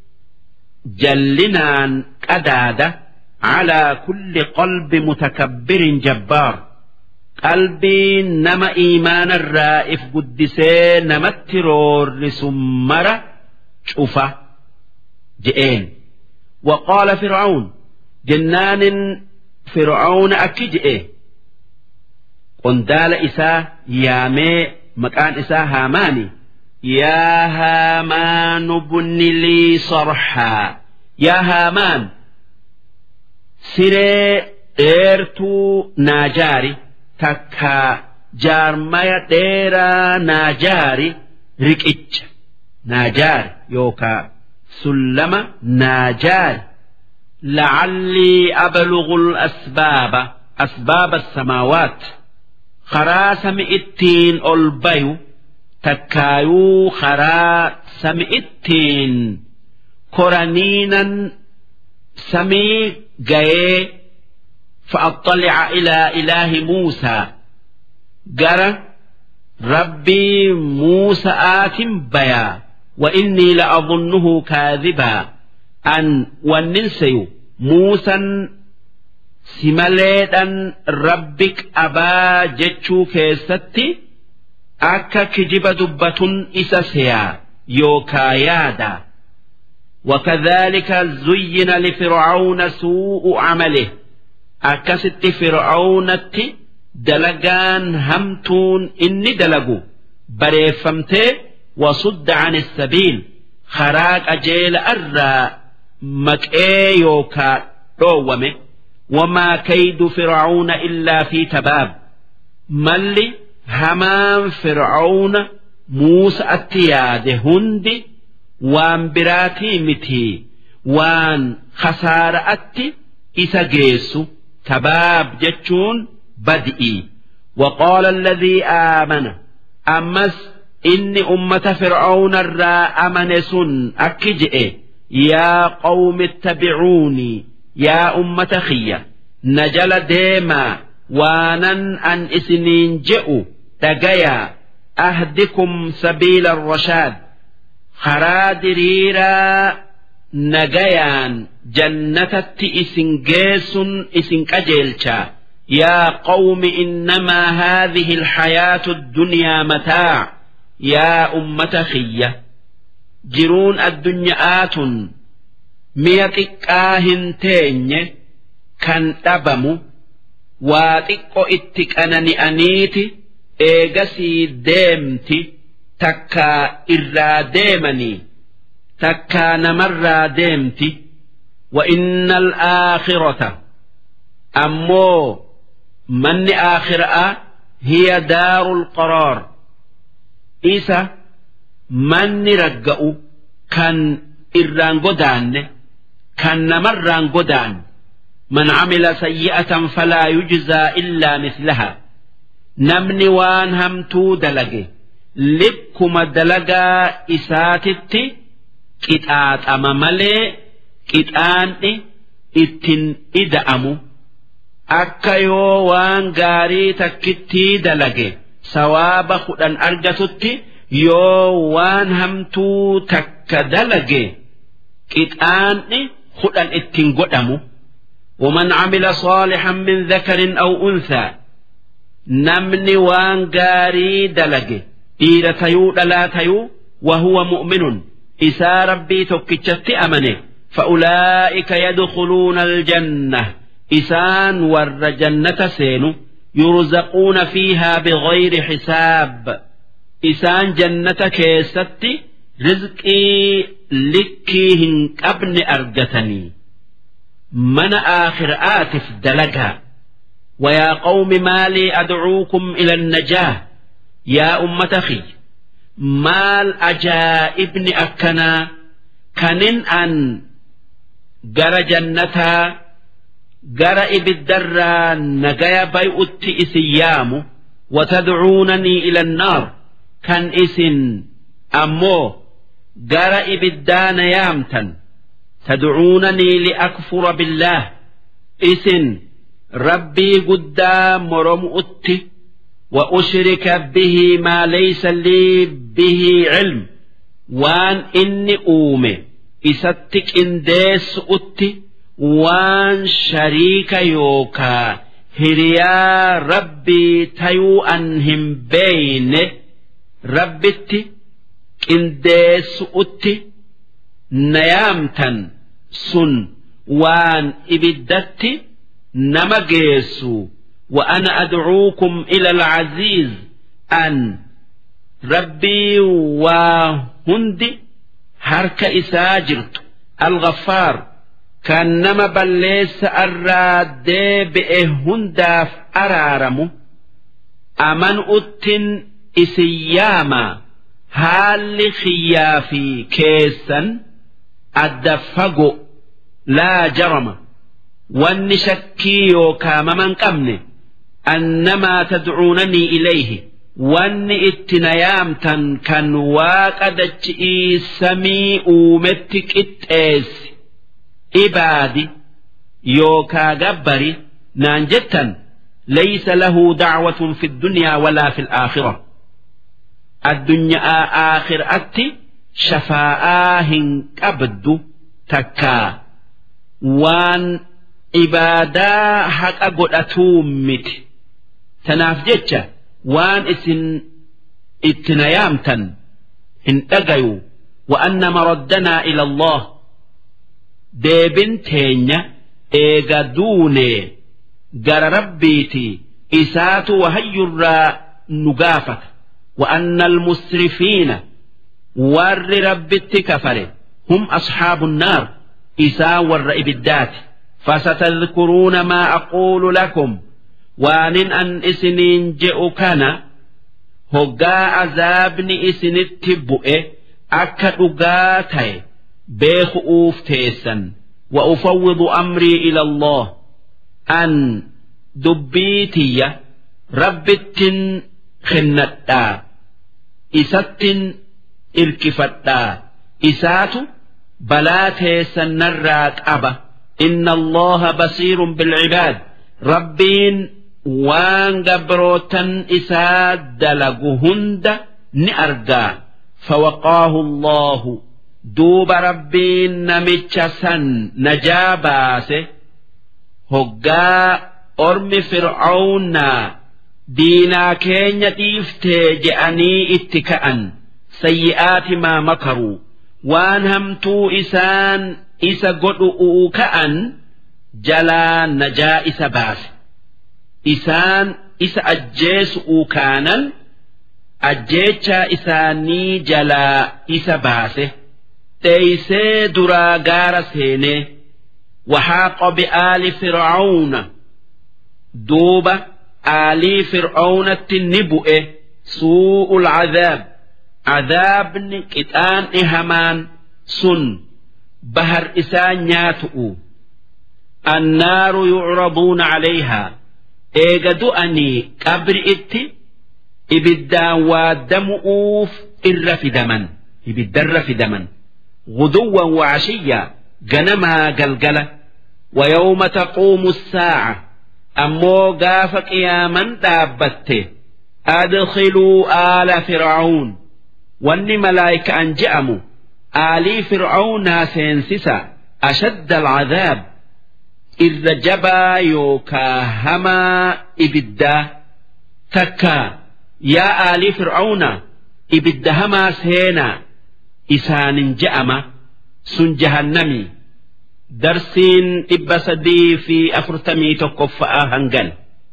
jallinaan qadaada calaa kulli qalbi mutakabbirin jabbaar qalbii nama iimaanarraa if guddisee namatti roorrisu mara cufa je'een وقال فرعون جنان فرعون أكجئ قندال إساه يامي مكان إساه هاماني يا هامان بن لي صرحا يا هامان سري إيرتو ناجاري تكا جارمايا ديرا ناجاري ركئج ناجاري يوكا سلم ناجار لعلي أبلغ الأسباب أسباب السماوات خرا سمئتين ألبيو تكايو خرا سمئتين كرنينا سمي جاي فأطلع إلى إله موسى جرى ربي موسى آت بيا وإني لأظنه كاذبا أن وننسي موسى simaleedhan rabbik abaa jechuu keessatti akka kijiba dubbatun isa seyaa yookaa yaada وكذلك زين لفرعون سوء عمله أكست فرعون دلقان همتون إني دلقوا بريفمته وصد عن السبيل خراج أجيل أرى مكئي يوكا رومه وما كيد فرعون إلا في تباب ملي همان فرعون موسى التياد هندي وان براتي متي وان خسارة أتي إسا جيسو تباب جتشون بدئي وقال الذي آمن أمس إني أمة فرعون الرا أمن سن أكجئ يا قوم اتبعوني yaa ummata kiyya na jala deemaa waanan an isiniin je'u dhagayaa ahdikum sabiila rashaad karaa diriiraa nagayaan jannatatti isin geessun isin qajeelchaa يا قوم إنما هذه الحياة الدنيا متاع يا أمة خية جرون الدنيا آتٌ mi'a xiqqaa hin teenye kan dhabamu waa xiqqo itti qanani'aniiti eegasii deemti takkaa irraa deemanii takkaa namarraa deemti وإن الآخرة أمو من آخرة هي دار القرار إيسا من رجأ كان إران قدان كان نمران قدان من عمل سيئة فلا يجزى إلا مثلها نمني وان همتو دلقي لبكما دلقا إساتتي كتات أما ملي كتان إتن إدأمو akka yoo waan gaarii takkittii dalage sawaaba kudhan argatutti yoo waan hamtuu takka dalage qixaanni kudhan ittiin godhamu ومن عمل صالحا من ذكر أو أنثى نمني وان غاري دلج إيرا تيو لا تيو وهو مؤمن إسا ربي تكتشت أمنه فأولئك يدخلون الجنة إسان ور جنة سين يرزقون فيها بغير حساب إسان جنة كيست رزقي لكيهن قبل أرجتني من آخر آتف دلقها ويا قوم ما لي أدعوكم إلى النجاة يا أمة خي مال أجائبن أكنا كنن أن جر جنتها جر إبدرا نجايا بيؤت إسيام وتدعونني إلى النار كان إسن أمو جر إبدان يامتا تدعونني لأكفر بالله إسن ربي قدام مرمؤت وأشرك به ما ليس لي به علم وان إني أومي إستك إنديس أتي وان شريك يوكا هريا ربي تيو أنهم بين ربتي إنديس أتي نيامتا سن وان إبدتي نما جيسو وأنا أدعوكم إلى العزيز أن ربي وهندي هرك إساجرت الغفار كان نما بليس الراد بإهنداف أرارمو أمن أتن إسياما هال خيافي كيسا الدفقو لا جرم wanni shakkii yookaa maman qabne annamaa tadcuunanii ilayhi wanni itti na yaamtan kan waaqa dachi'ii samii uumetti qixxeessi ibaadi yookaa gabbari naan jettan laysa lahu dacwatun fi ddunyaa walaa fi alaakhira addunyaa aakhiraatti shafaa'aa hin qabdu takkaa waan ibaadaa haqa godhatuu miti tanaaf jecha waan isin itti na yaamtan hin dhagayu وأن مردنا إلى الله ديبن تينيا إيغا دوني قال ربيتي إسات وهي الرا نقافك وأن المسرفين ور ربتي كفر هم أصحاب النار إسا ور إبدات فستذكرون ما أقول لكم وان أن إسنين جئ كان هقا عذابني إسنت بؤه akka dhugaa ta'e beeku'uuf teessan wa ufawwidu amrii ila Allah an dubbii tiyya rabbittin kennadhaa isattin irkifadhaa isaatu balaa teessan narraa qaba inna allaha basiirun bilcibaad rabbiin waan gabrootan isaa dalagu hunda ni argaa فوقاه الله دوب ربين نمتشسا نجاباسه هقا أرم فرعون دينا كين تيفتي جأني اتكأن سيئات ما مكروا وان همتو إسان إسا قدؤوا كأن جلا نجا إسا باس إسان إسا أجيسؤوا كانن ajjeechaa isaanii jalaa isa baase dheeysee duraa gaara seenee waxaaqa bi'aali fir'aawna duuba aalii fir'aawnatti ni bu'e suu'ul cadaab cadaabni qixaanni hamaan sun bahar isaa nyaatu'u annaaru yucraduuna calayhaa eega du'anii qabri itti ibiddaan waaddamu'uuf irra fidaman ibiddarra fidaman guduwwan waashiyyaa ganamaa galgala ويوم تقوم الساعة أمو قاف قياما دابته أدخلوا آل فرعون واني ملايك أن جأموا آلي فرعون سينسسا أشد العذاب إذ جبا يوكا هما إبدا تكا yaa aalii fir'aawna ibidda hamaa seenaa isaanin je'ama sun jahannami darsiin dhibba sadii fi afurtamii tokkoffa'aa hangan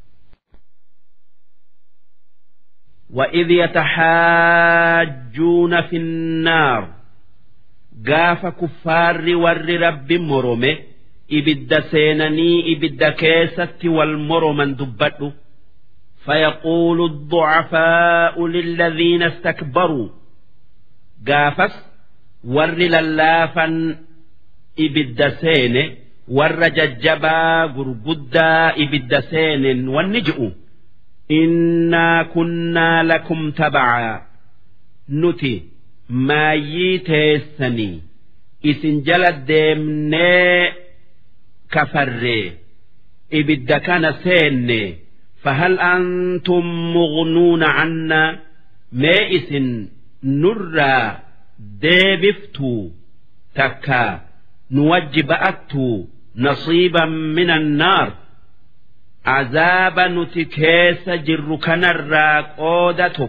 وإذ يتحاجون في النار قاف كفار ور رب مرمه إبد سينني إبد كيست والمرمن دبته فيقول الضعفاء للذين استكبروا قافس ور للافا إبد سين ور ججبا قرقدا إبد سين والنجؤ إنا كنا لكم تبعا نتي ما يتيسني إسن جلد ديمني كفري إبد كان سيني فهل أنتم مغنون عنا مائس نرى ديبفتو تكا نوجب أتو نصيبا من النار عذاب نتكيس جر كنرى قودتك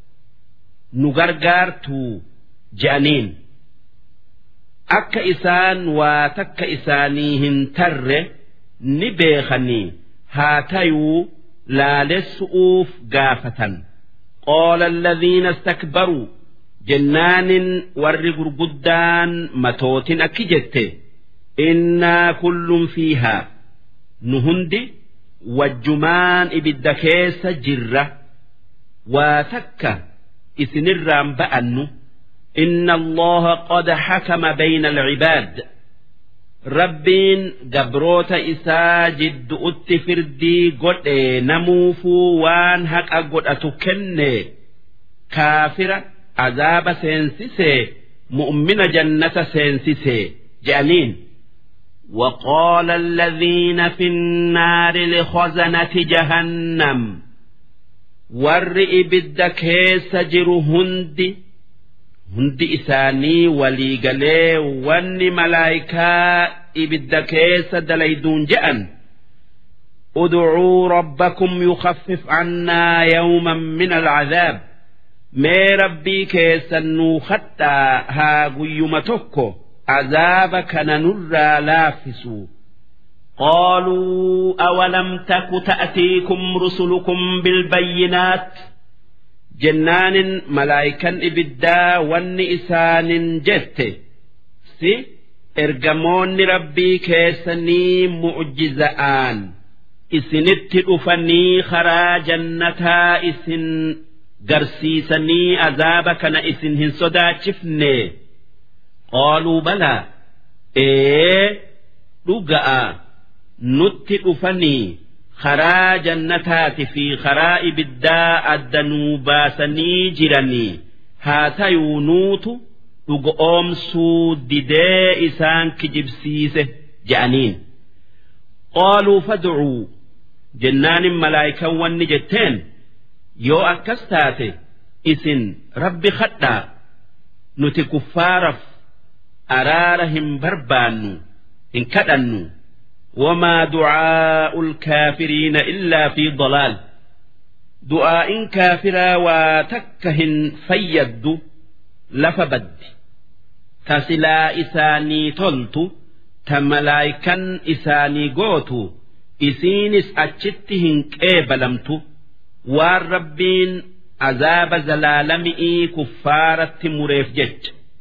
نغرغرتو جانين أك إسان وتك إسانيهن تر نبيخني هاتيو laalessu'uuf gaafatan qaala alladhiina istakbaruu jennaanin warri gurguddaan matootin akki jette innaa kullun fiihaa nu hundi wajjumaan ibidda keessa jirra waa takka isinirraan ba'annu inna allaha qad hakama bayna alcibaad rabbiin gabroota isaa jiddu'utti firdii godhe namuufuu waan haqa godhatu kenne kaafira azaaba seensisee mu'mina jannata seensisee je'aniin وقال الذين في النار لخزنة جهنم ور إبد كيس جر هند hundi isaanii waliigalee wanni malaayikaa ibidda keessa dalayduun je'an ادعوا ربكم يخفف عنا يوما من العذاب mee rabbii keessan nuu kadhaa haa guyyuma tokko azaaba kana nurraa laaffisu قالوا أولم تك تأتيكم رسلكم بالبينات jennaanin malaayikan ibiddaa wanni isaanin jette si ergamoonni rabbii keessanii mu'jiza'aan isinitti dhufanii karaa jannataa isin garsiisanii azaaba kana isin hin sodaachifne qaaluu balaa ee dhuga'a nutti dhufanii karaa jannataati fi karaa ibiddaa addanuu baasanii jiranii haa tayuu nuutu dhuga oomsuu didee isaan kijibsiise je'aniin qaaluu fad'uu jennaanin malaayikan wanni jetteen yoo akkas taate isin rabbi kadhaa nuti kuffaaraf araara hin barbaannu hin kadhannu وما دعاء الكافرين إلا في ضلال دعاء كافرا وتكهن فيد لفبد تسلا إساني تلت تملايكا إساني قوتو إسينس أتشتهن كيبلمت والربين عذاب زلالمئي كفارة مريف جج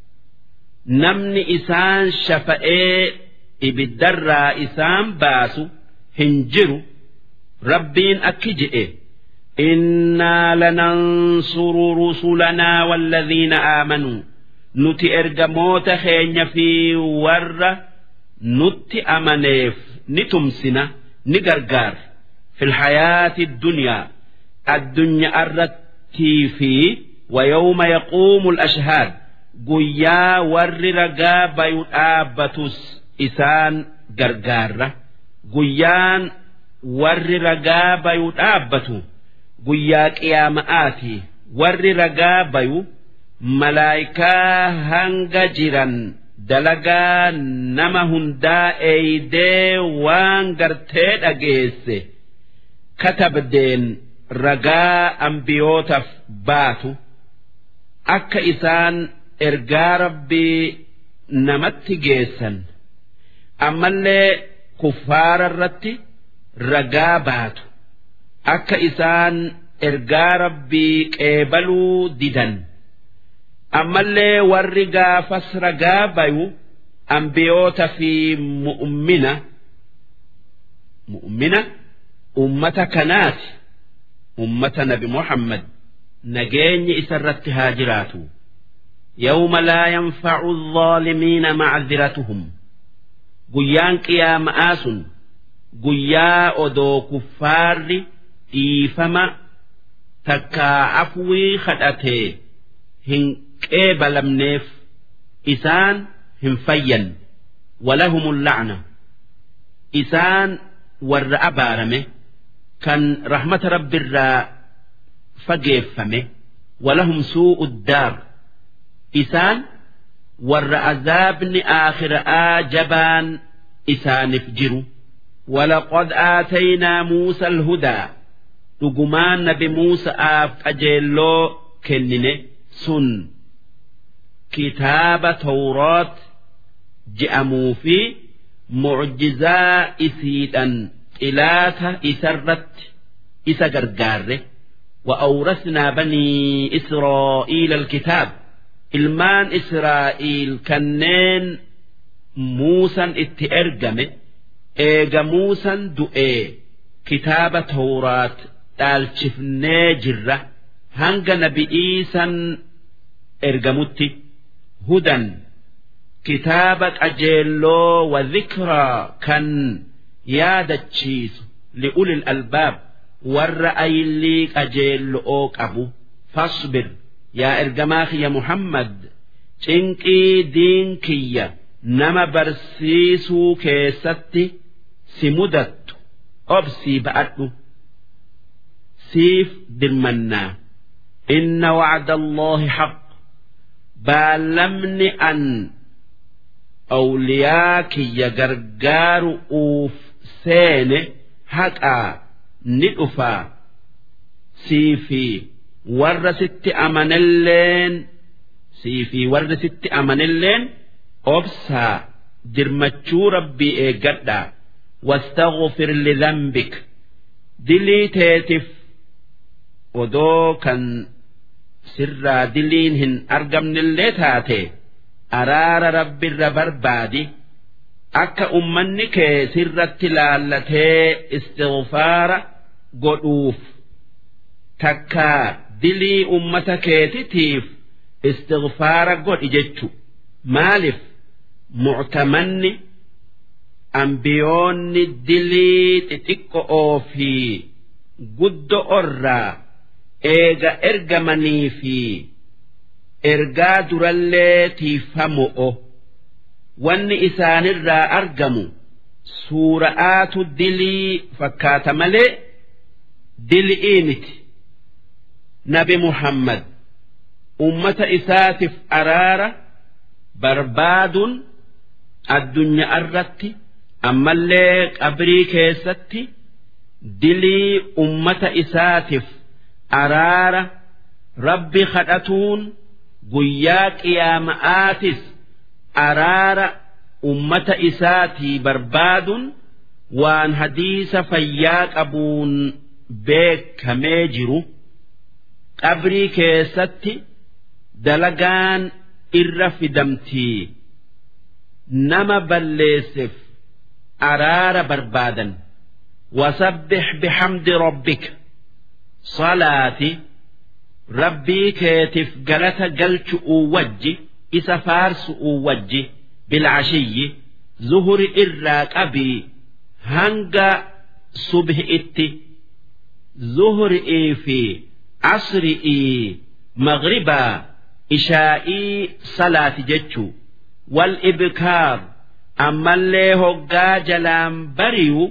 نمني إسان شفئي ibiddarraa isaan baasu hin jiru rabbiin akki je'e innaa lanansuru rusulanaa walladhiina aamanuu nuti ergamoota keenya fi warra nutti amaneef ni tumsina ni gargaara filhayaati dunyaa addunyaa irrattii fi ويوم يقوم الأشهاد قيا ور رقا بيو آبتس isaan gargaarra guyyaan warri ragaa bayu dhaabbatu guyyaa qiyaama'aati warri ragaa bayu malaayikaa hanga jiran dalagaa nama hundaa eeydee waan gartee dhageesse katabdeen ragaa ambiyootaaf baatu akka isaan ergaa rabbii namatti geessan ammallee kuffaara irratti ragaa baatu akka isaan ergaa rabbii qeebaluu didan ammallee warri gaafas ragaa bayu ambiyoota fi mu'ummina mu'ummina ummata kanaati ummata nabi muhammad nageenyi isarratti haa jiraatu يوم لا ينفع الظالمين معذرتهم guyyaan qiyaama'aa sun guyyaa odoo kuffaarri dhiifama takkaa afwii kadhatee hin qeebalamneef isaan hin fayyan walahumul la'na isaan warra abaarame kan rahmata rabbirraa fageeffame walahum suu'u daar isaan warra azaabni aakhira'aa jabaan isaanif jiru ولقد آتينا موسى الهدى dhugumaan nabi Muusa'aaf qajeelloo kennine sun kitaaba tawroot je'amuu fi mucjizaa isiidhan xilaata isarratti isa gargaarre وأورثنا بني إسرائيل الكتاب ilmaan Israa'iil kanneen Muusan itti ergame eega Muusan du'ee kitaaba Tawraat dhaalchifnee jirra hanga nabi'iisan ergamutti hudan kitaaba qajeelloo wa dhikraa kan yaadachiisu li'ulil albaab warra ayillii qajeello'oo qabu fasbir yaa ergamaa kiyya Muhammad cinqii diin kiyya nama barsiisuu keessatti si mudattu obsii ba'adhu siif dirmannaa inna wacda Alloohi haq baallamni an awliyaa kiyya gargaaru uuf seene haqaa ni dhufaa sii fi warra sitti amanelleen sii fi warri sitti amanelleen obsaa dirmachuu rabbii eeggadhaa واستغفر لذنبك dilii teetif odoo kan sirraa diliin hin argamnillee taate araara rabbirra barbaadi akka ummanni kee sirratti laallatee istighfaara godhuuf takkaa dilii ummata keetitiif istighfaara godhi jechu maalif muctamanni ambiyoonni dilii xixiqqo'oo fi guddo'orraa eega ergamanii fi ergaa durallee tiifamo'o wanni isaanirraa argamu suura'aatu dilii fakkaata malee dilii miti nabi muhammad ummata isaatiif araara barbaaduun addunyaa irratti ammallee qabrii keessatti dilii ummata isaatiif araara rabbi kadhatuun guyyaa qiyaama'aatis araara ummata isaatii barbaaduun waan hadiisa fayyaa qabuun beekamee jiru qabrii keessatti dalagaan irra fidamtii nama balleesseef araara barbaadan wasabbix bixamdi rabbika salaati rabbii keetiif galata galchu'uu wajji isa faarsu'uu wajji bilcashiyyi zuhuri irraa qabii hanga subhi'itti zuhri'ii fi asri'ii maghribaa ishaa'ii salaati jechuu wal ibkaar ammallee hoggaa jalaan bariyu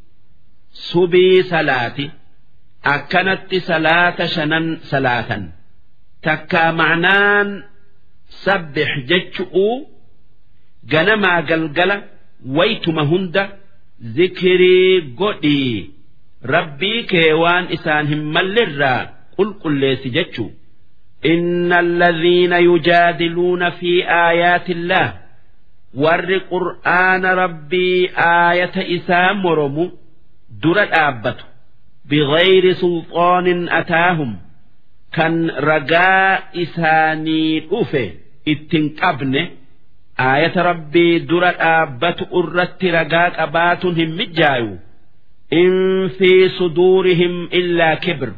subii salaati akkanatti salaata shanan salaatan takkaa ma'naan sabbix jechu'uu ganamaa galgala waytuma hunda zikirii godhii rabbii kee waan isaan hin mallirraa qulqulleessi jechuu إن الذين يجادلون في آيات الله ور قرآن ربي آية إسام مرمو در الآبة بغير سلطان أتاهم كان رجاء إساني أوفي اتنقبن آية ربي در الآبة أرت رجاء أباتهم مجايو إن في صدورهم إلا كبر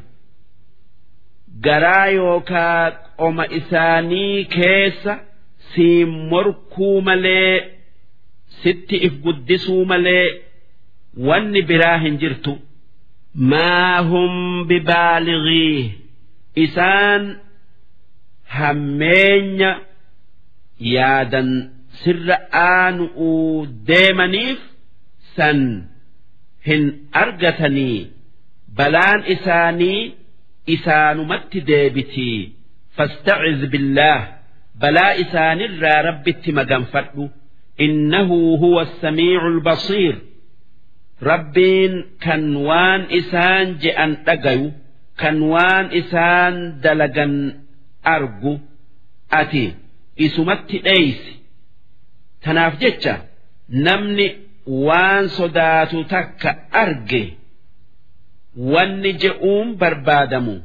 garaa yookaa qoma isaanii keessa siin morkuu malee sitti if guddisuu malee wanni biraa hin jirtu maa hum bibaalighii isaan hammeenya yaadan sirra aanu'uu deemaniif san hin argatanii balaan isaanii isaanumatti deebitii fastaciz billaah balaa isaanirraa rabbitti maganfadhu innahu huwa assamiicu albasiir rabbiin kan waan isaan je'an dhagayu kan waan isaan dalagan argu ati isumatti dheeysi tanaaf jecha namni waan sodaatu takka arge wanni je'uun barbaadamu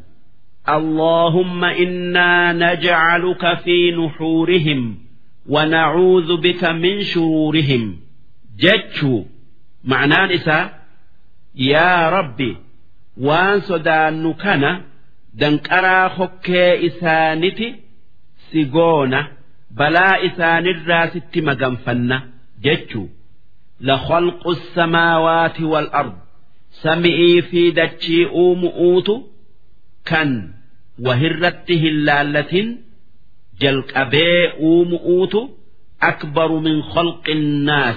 اللهم إنا نجعلك في نحورهم ونعوذ بك من شرورهم جتشو معناه نساء يا ربي وان صدان كان دنكرا خكي إسانتي سيغونا بلا إسان الراس مغنفنا جتشو لخلق السماوات والأرض سمئي في دتشي أومؤوت كان وهرت هلالة جلقبي أومؤوت أكبر من خلق الناس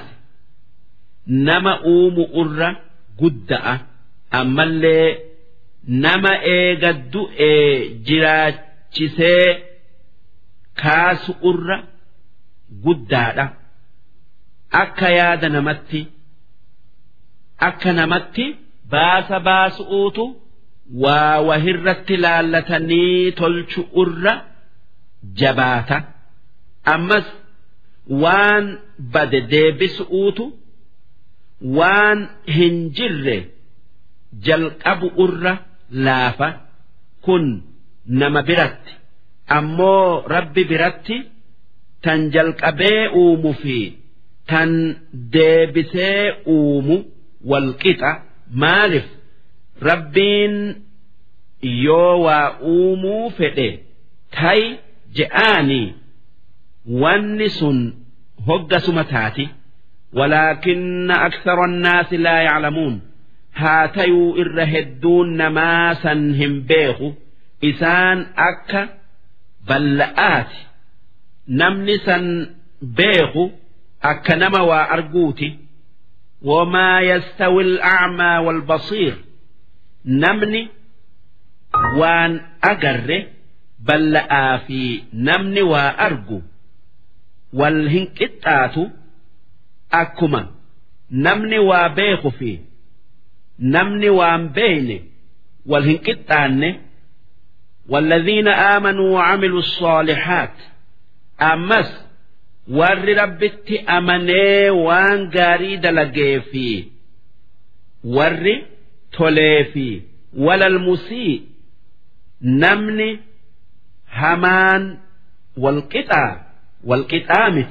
نما أوم أرى قدأ أما اللي نما إيقد إيه جراتشسي kaasu irra guddaadha akka yaada namatti akka namatti baasa baasu'uutu waa wahirratti laallatanii tolchu irra jabaata ammas waan bade deebisu'uutu waan hin jirre jalqabu irra laafa kun nama biratti ammoo rabbi biratti tan jalqabee uumu fi tan deebisee uumu walqixa maaliif rabbiin yoo waa uumuu fedhe tay je'aanii wanni sun hoggasuma taati ولكن أكثر الناس لا يعلمون هاتيو إر هدون نماسا هم بيخو إسان أكا بلآت نمنسا بيخو أكا نما وأرجوتي وما يستوي الأعمى والبصير نمني وان أجر بلآ في نمني وأرجو والهنكتات akkuma namni waa beeku fi namni waan beeyne wal hin qixxaanne والذين آمنوا وعملوا الصالحات أمس ور ربت أمني وان قاري دلقي في ور تولي في ولا المسيء نمني همان والقطع والقطامت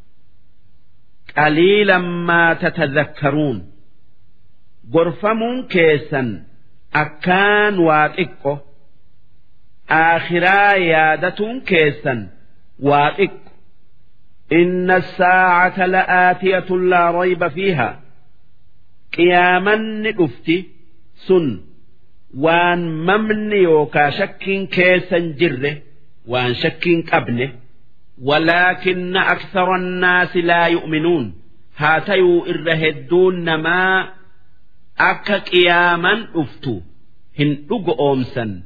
قليلا ما تتذكرون غرفمون كيسا أكان واققه آخرا يادة كيسا واقق إن الساعة لآتية لا ريب فيها قياما نقفتي سن وان ممن يوكا شك كيسا جره وان شك قبنه ولكن أكثر الناس لا يؤمنون هاتيو إرهدون ما أكا قياما أفتو هن أمسا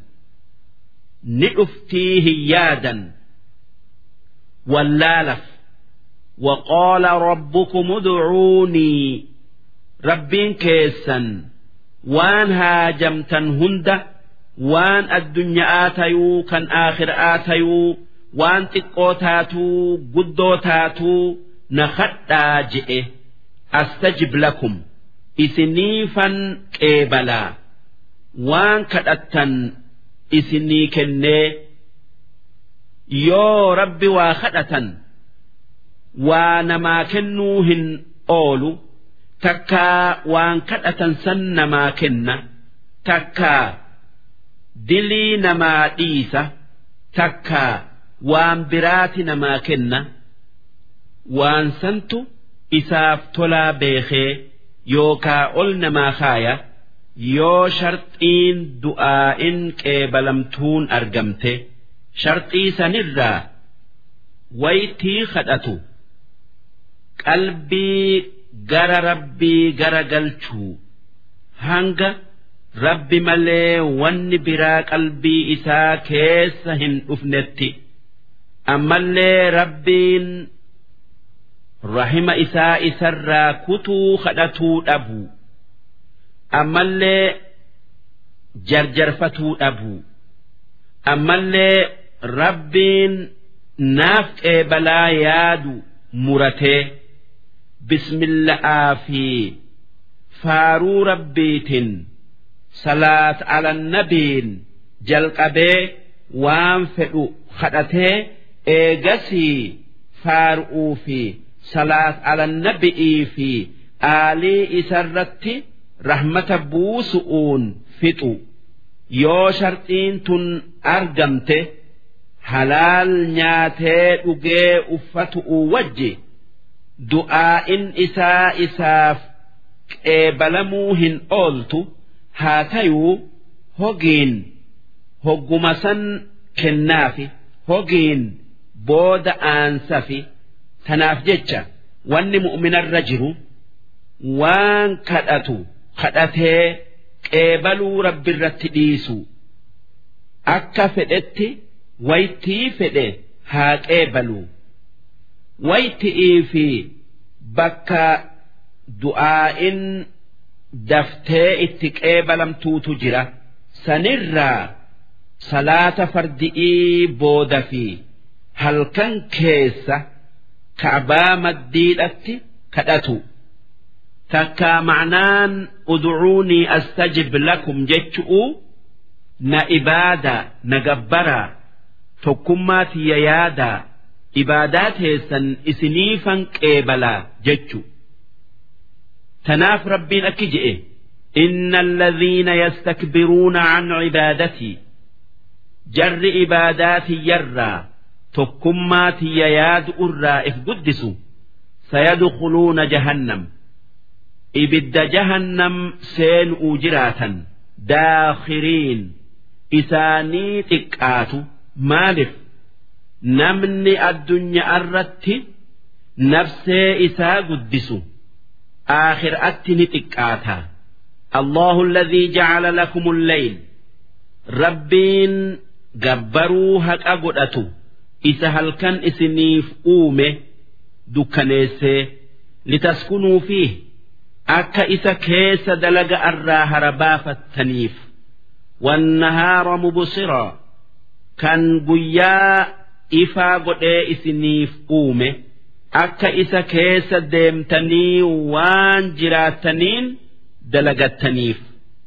نؤفتيه يادا واللالف وقال ربكم ادعوني ربين كيسا وان هاجمتا هند وان الدنيا آتيو كان آخر آتيو waan xiqqoo taatuu guddoo taatuu na kadhaa je'e astajib lakum isiniifan qeebalaa waan kadhattan isinii kennee yoo rabbi waa kadhatan waa namaa kennuu hin oolu takkaa waan kadhatan san namaa kenna takkaa dilii namaa dhiisa takkaa waan biraati namaa kenna waan santu isaaf tolaa beekee yookaa ol namaa kaaya yoo sharxiin du'aa'in qeebalamtuun argamte sharxii sanirraa waytii kadhatu qalbii gara rabbii gara galchuu hanga rabbi malee wanni biraa qalbii isaa keessa hin dhufnetti. ammallee rabbiin rahima isaa isarraa kutuu kadhatuu dhabu ammallee jarjarfatuu dhabu ammallee rabbiin naaf qeebalaa yaadu muratee bismilla'aa fi faaruu rabbiitiin salaat alannabiin jalqabee waan fedhu kadhatee eegasii faaruu fi salaat alannabi'ii fi aalii isarratti rahmata buusu'uun fixu yoo sharxiin tun argamte halaal nyaatee dhugee uffatu'u wajji du'aa'in isaa isaaf qeebalamuu hin ooltu haa tayuu hogiin hogguma san kennaafi hogiin booda aansafi tanaaf jecha wanni mu'minarra jiru waan kadhatu kadhatee qeebaluu rabbirratti dhiisu akka fedhetti waytii fedhe haa qeebaluu wayti'ii fi bakka du'aa'in daftee itti qeebalamtuutu jira sanirraa salaata fardi'ii booda fi halkan keessa ka'baa maddiidhatti kadhatu takkaa ma'naan ud'uunii astajib lakum jechu'u na ibaadaa na gabbaraa tokkummaa tiyya yaadaa ibaadaa teessan isiniifan qeebalaa jechu tanaaf rabbiin akki je'e إن الذين يستكبرون عن عبادتي جر عباداتي يرى تكماتي ياد أرى إف قدسوا سيدخلون جهنم إبد جهنم سين أجراتا داخرين إساني تكآت مالف نمني الدنيا الرت نفسي إسا قدسوا آخر أتني تكآتا الله الذي جعل لكم الليل ربين جبروا هك أقدأتو إسا هل كان إسنيف أومه دكانيسي لتسكنوا فيه أكا إسا كيس دلق أراها ربافتنيف والنهار مبصرا كان قيا إفا قد إسنيف أومه أكا إسا كيس ديمتني وان جراتنين دلقتنيف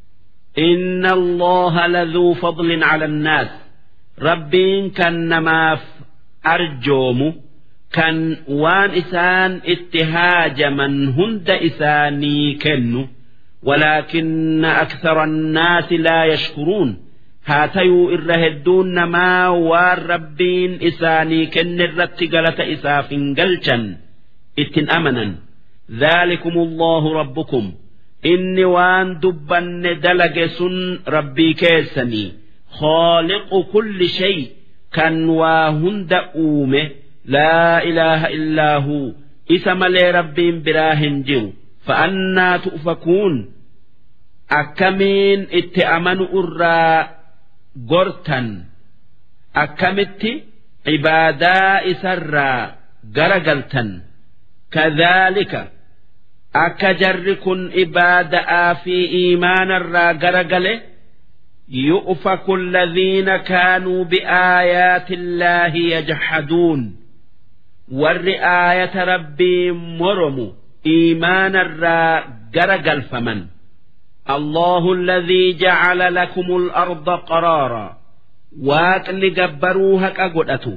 إن الله لذو فضل على الناس ربين كان نماف أرجوم كان وان إسان اتهاج من هند إساني كنو ولكن أكثر الناس لا يشكرون هاتيو إرهدون ما والربين إساني كن الرتقلة إساف قلشا اتن أمنا ذلكم الله ربكم inni waan dubbanne dalage sun rabbii keessanii khooliqu kulli shay kan waa hunda uume laa ilaaha illaa huu isa malee rabbiin biraa hin jiru fa'annaa tu'fakuun akkamiin itti amanu irraa gortan akkamitti ibaadaa isarraa garagaltan kadhaalika akka jarri kun ibaada'aa fi iimaana irraa garagale yu'faku alladhiina kaanuu biaayaati illaahi yajhaduun warri aayata rabbii moromu iimaana irraa garagalfaman الله الذي جعل لكم الأرض قرارا واقل جبروها كقدأتو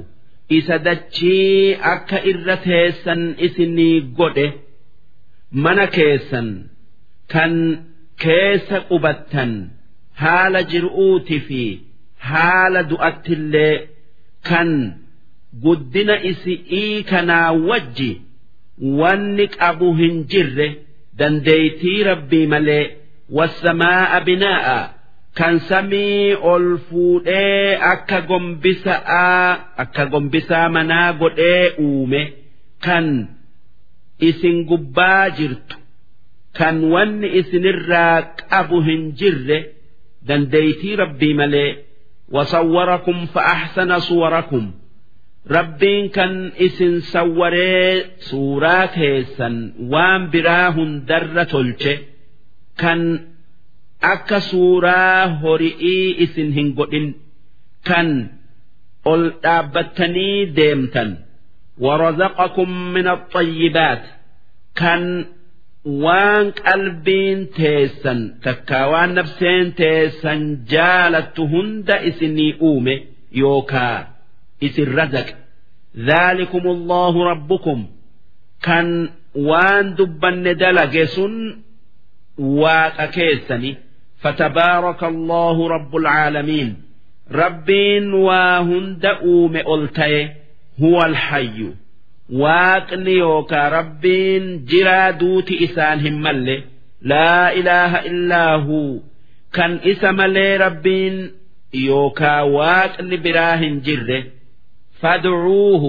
إسدتشي أكا إرتيسا إسني قده mana keessan kan keessa qubattan haala jir'uuti fi haala du'attillee kan guddina isi'ii kanaa wajji wanni qabu hin jirre dandeeytii rabbii malee wassamaa'a binaa'a kan samii ol fuudhee akka gombisaa akka gombisaa manaa godhee uume kan isin gubbaa jirtu kan wanni isinirraa qabu hin jirre dandeeytii rabbii malee wasawwarakum fa'ahsana suwarakum rabbiin kan isin sawwaree suuraa keessan waan biraa hundarra tolche kan akka suuraa hori'ii isin hin godhin kan ol dhaabbattanii deemtan ورزقكم من الطيبات كان وان قلبين تيسن تكاوان نفسين تيسن جالت هند اسني اومي يوكا اسن رزق ذلكم الله ربكم كان وان دبن دلقسن واقا كيسني فتبارك الله رب العالمين ربين واهند اومي ألتيه هو الحي waaqni yookaa rabbiin jiraa duuti isaan hin malle laa ilaaha illaa huu kan isa malee rabbiin yookaa waaqni biraa hin jirre fadcuuhu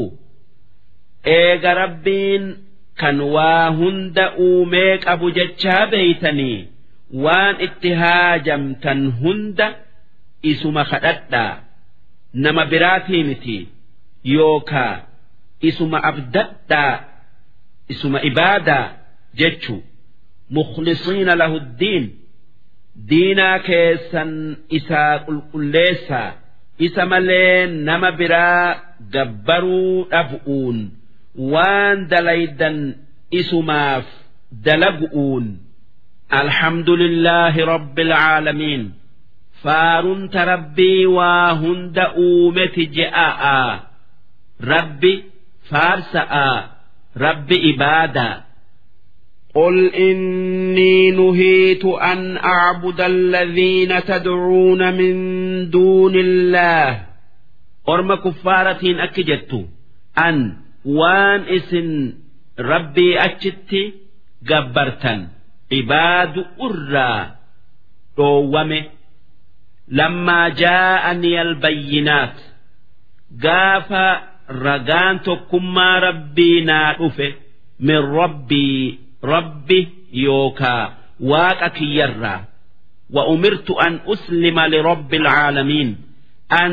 eega rabbiin kan waa hunda uumee qabu jechaa beeytanii waan itti haajamtan hunda isuma kadhadhaa nama biraatii miti yookaa isuma abdadhaa isuma ibaadaa jechuu mukhlisiina lahu ddiin diinaa keessan isaa qulqulleessaa isa malee nama biraa gabbaruu dhabu'uun waan dalaydan isumaaf dalagu'uun alhamdulillaahi rabbil caalamiin faarunta rabbii waa hunda uumeti je'a'a rabbi faarsa'a rabbi ibaadaa قل إني نهيت أن أعبد الذين تدعون من دون الله orma kuffaaratiin akki jettu an waan isin rabbii achitti gabbartan ibaadu irraa dhoowwame lammaa jaa'anii albayyinaat gaafa ragaan tokkummaa rabbii naa dhufe min rabbii rabbi yookaa waaqa kiyyarraa wa umirtu an uslima lirabbi alcaalamiin an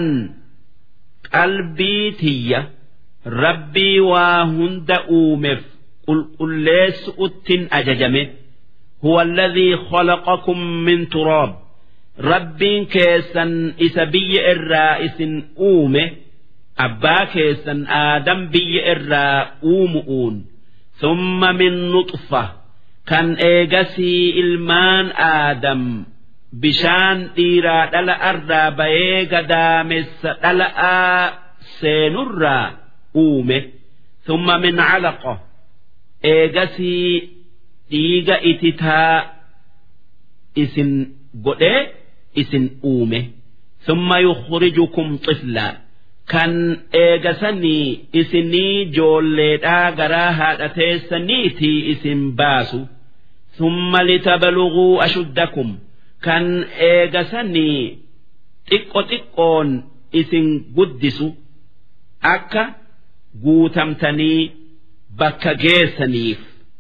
qalbii tiyya rabbii waa hunda uumeef qulqulleessu'uttin ajajame huwa alladhii khalaqakum min turaab rabbiin keessan isa biyya irraa isin uume abbaa keessan aadam biyya irraa uumu'uun thumma min nuxfa kan eegasii ilmaan aadam bishaan dhiiraa dhala irraa bayee gadaamessa dhala'aa seenurraa uume thumma min calaqa eegasii dhiiga ititaa isin godhee isin uume thumma yukhrijukum xiflaa kan eegasanii isinii joolleedhaa garaa haadha teessaniitii isin baasu thumma litabaluguu ashuddakum kan eegasanii xiqqo xiqqoon isin guddisu akka guutamtanii bakka geessaniif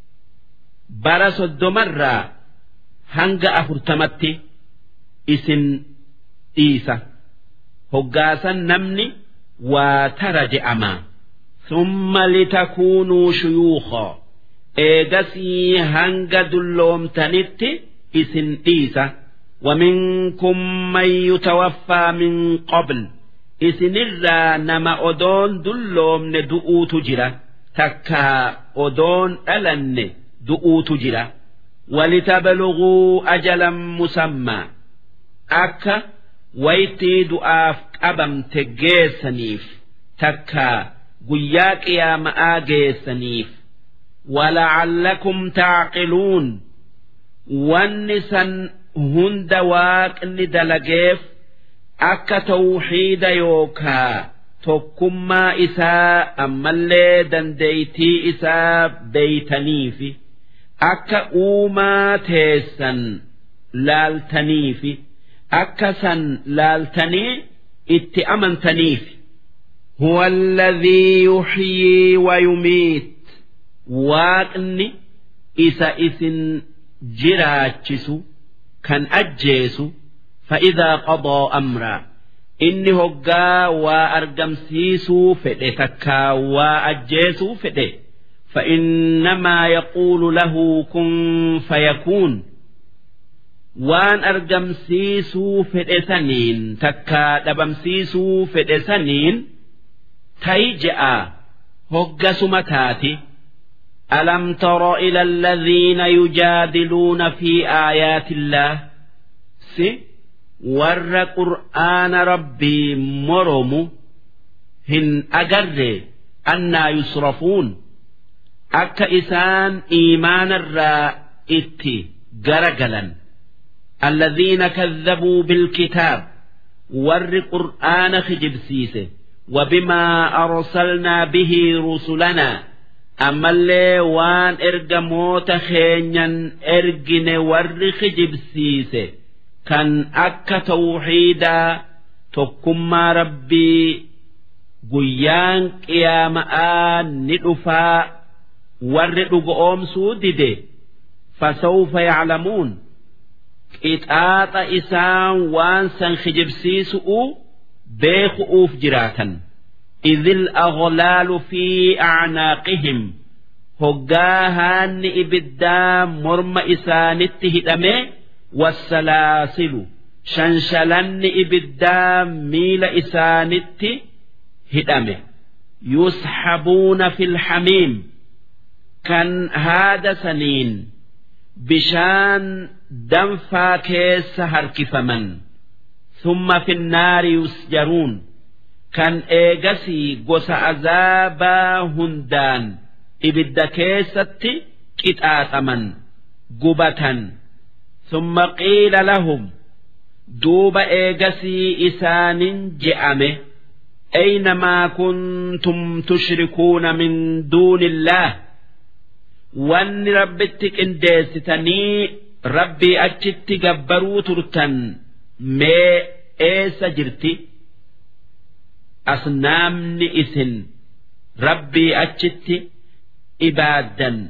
bara soddomarraa hanga afurtamatti isin dhiisa hoggaasan namni waa tara je'ama summa litakuunuu shuyuukaa eegasii hanga dulloomtanitti isin dhiisa ومنكم من يتوفى من قبل isinirraa nama odoon dulloomne du'uutu jira takkaa odoon dhalanne du'uutu jira walitabaluguu ajalan musammaa akka waytii du'aaf qabamte geessaniif takkaa guyyaa qiyaama'aa geessaniif wala'allakum taaqiluun wanni san hunda waaqni dalageef akka tawxiida yookaa tokkummaa isaa ammallee dandeeytii isaa beeytaniifi akka uumaa teessan laaltaniifi akka san laaltanii itti amantaniifi هو الذي يحيي ويميت waaqni isa isin jiraachisu kan ajjeesu فإذا قضى أمرا إني هقا وأرقمسيسو فئه تكا وأجيسو فئه فإنما يقول له كن فيكون وان أرقمسيسو فئه سنين تكا دبمسيسو فئه سنين تيجأ هقا سمتاتي ألم تر إلى الذين يجادلون في آيات الله سي warra qur'aana rabbii moromu hin agarre annaa yusrafuun akka isaan iimaanarraa itti garagalan alladhiina kadhabuu bilkitaab warri qur'aana kijibsiise وبما أرسلنا به رسلنا أما اللي وان إرجى موت خينيا إرجن ور خجبسيسه kan akka tawxiidaa tokkummaa rabbii guyyaan qiyaama'aa ni dhufaa warri dhugoomsuu dide fasawfa yaclamuun qixaaxa isaan waan san kijibsiisu'u beeku'uuf jiraatan إذ الأغلال في أعناقهم هجاهان إبدا مرم إسانت هدمه والسلاسل شنشلن إبدا ميل إسانت هدمه يسحبون في الحميم كان هذا سنين بشان دنفا كيس هركفمن ثم في النار يسجرون كان إيجسي قوس عذابا هندان إبدا كيستي كتاتمن قبة ثم قيل لهم دوب إيجسي إسان جأمه أينما كنتم تشركون من دون الله وأن ربتك إنديستني ربي أجت جبروا ترتن ما إيس جرتي أصنامني إسن ربي أجت إبادا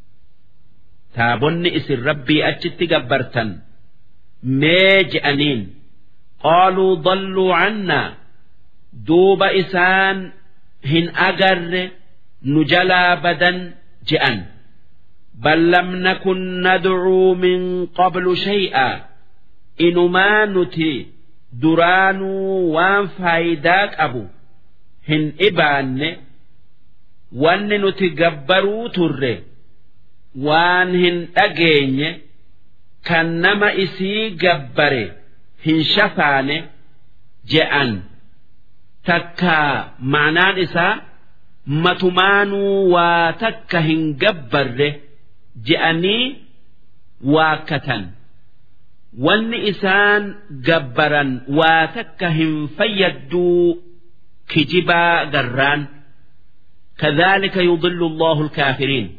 تابن إسن ربي أجت جبرتن ما جأنين قالوا ضلوا عنا duuba isaan hin agarre nu jalaa badan je'an bal lam nakun nadcuu min qablu shay'a inumaa nuti duraanuu waan faayidaa qabu hin ibaanne wanni nuti gabbaruu turre waan hin dhageenye kan nama isii gabbare hin shafaane je'an takka ma'anaan isaa matumaanuu waa takka hin gabbarre je'anii waakkatan wanni isaan gabbaran waa takka hin fayyadduu kijibaa garraan كذلك يضل الله الكافرين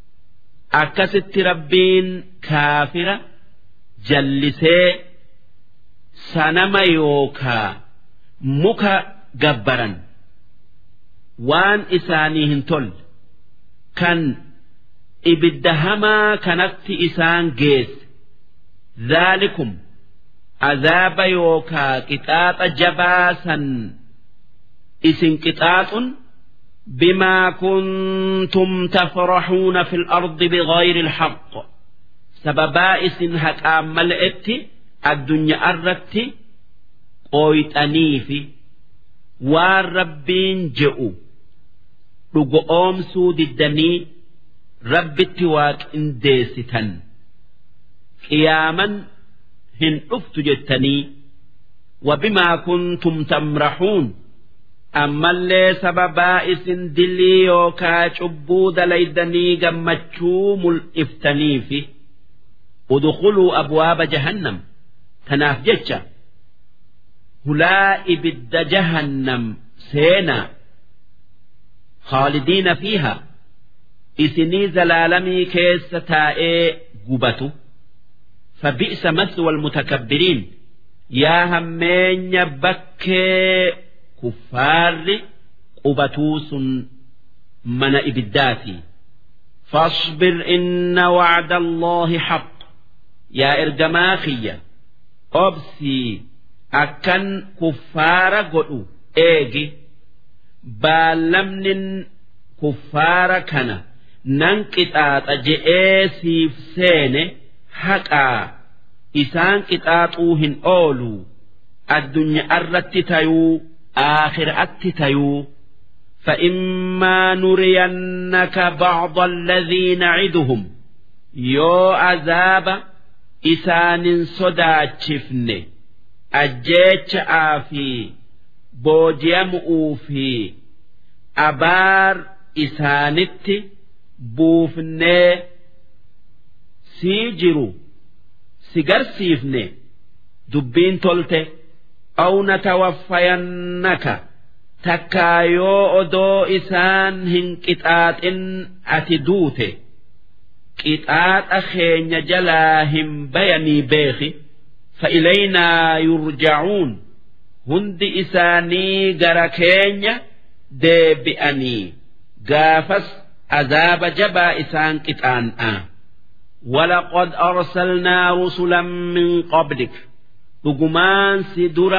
أكست ربين كافرة جلسي سنما يوكا مكا gabbaran waan isaanii hin tolle kan ibidda hamaa kanatti isaan geesse dhaalikum azaaba yookaa qixaaxa jabaa san isin qixaaxun بما كنتم تفرحون في الأرض بغير الحق سببا إسن هكام ملئت الدنيا أردت قويتني في waan rabbiin je'u dhugo oomsuu diddanii rabbitti waaqindeessitan qiyaaman hin dhuftu jettanii wabimaa kuntum tamrahuun ammallee sababaa isin dilii yookaa cubbuu dalaydanii gammachuu mul'iftaniifi udkhuluu abwaaba jahannam tanaaf jecha hulaa ibidda jahannam seenaa خالدين فيها إسني زلالمي كيس تائي قبتو فبئس مثوى المتكبرين يا همين بكي كفار قبتوس من إبداتي فاصبر إن وعد الله حق يا إرجماخية أبسي أكن كفار قلو إيجي baalamnin kuffaara kana nan qixaaxa je'ee siif seene haqaa isaan qixaaxuu hin oolu addunyaa irratti tayuu aakhiraatti tayuu فإما نرينك بعض الذي نعدهم يو عذاب إسان صداتشفن أجيتش آفي booji'amuu fi abaar isaanitti buufnee sii jiru si garsiifne dubbiin tolte aw natawaffayannaka takkaa yoo odoo isaan hin qixaaxin ati duute qixaaxa keenya jalaa hin bayanii beeki فإلينا يرجعون hundi isaanii gara keenya deebi'anii gaafas azaaba jabaa isaan qixaan'a ولقد أرسلنا رسلا من قبلك dhugumaan si dura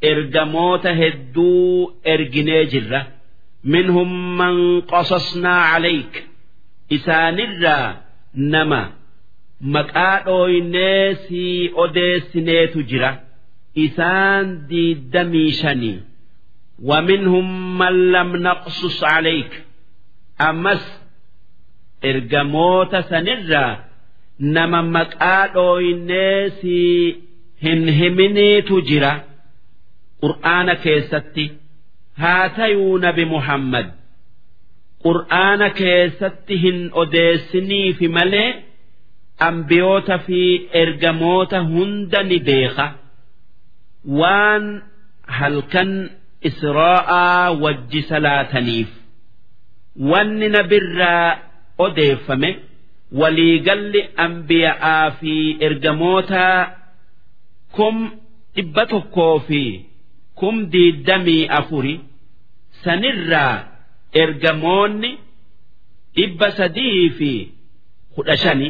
ergamoota hedduu erginee jirra minhum man qasasnaa calayk isaanirraa nama maqaa dhooynee sii odeessineetu jira isaan diiddamii shanii ومنهم من لم نقصص عليك أمس إرجموت سنرا نما مكادو الناسي هن همني تجرا قرآن كيستي هاتيو نبي محمد قرآن كيستي هن أديسني في ملئ أنبيوت في إرجموت هند نبيخة وان هل كان israa'aa wajji salaataniif wanni nabirraa odeeffame waliigalli ambiya'aa fi ergamootaa kum dhibba tokkoo fi kum diiddamii afuri sanirraa ergamoonni dhibba sadii fi kudha shani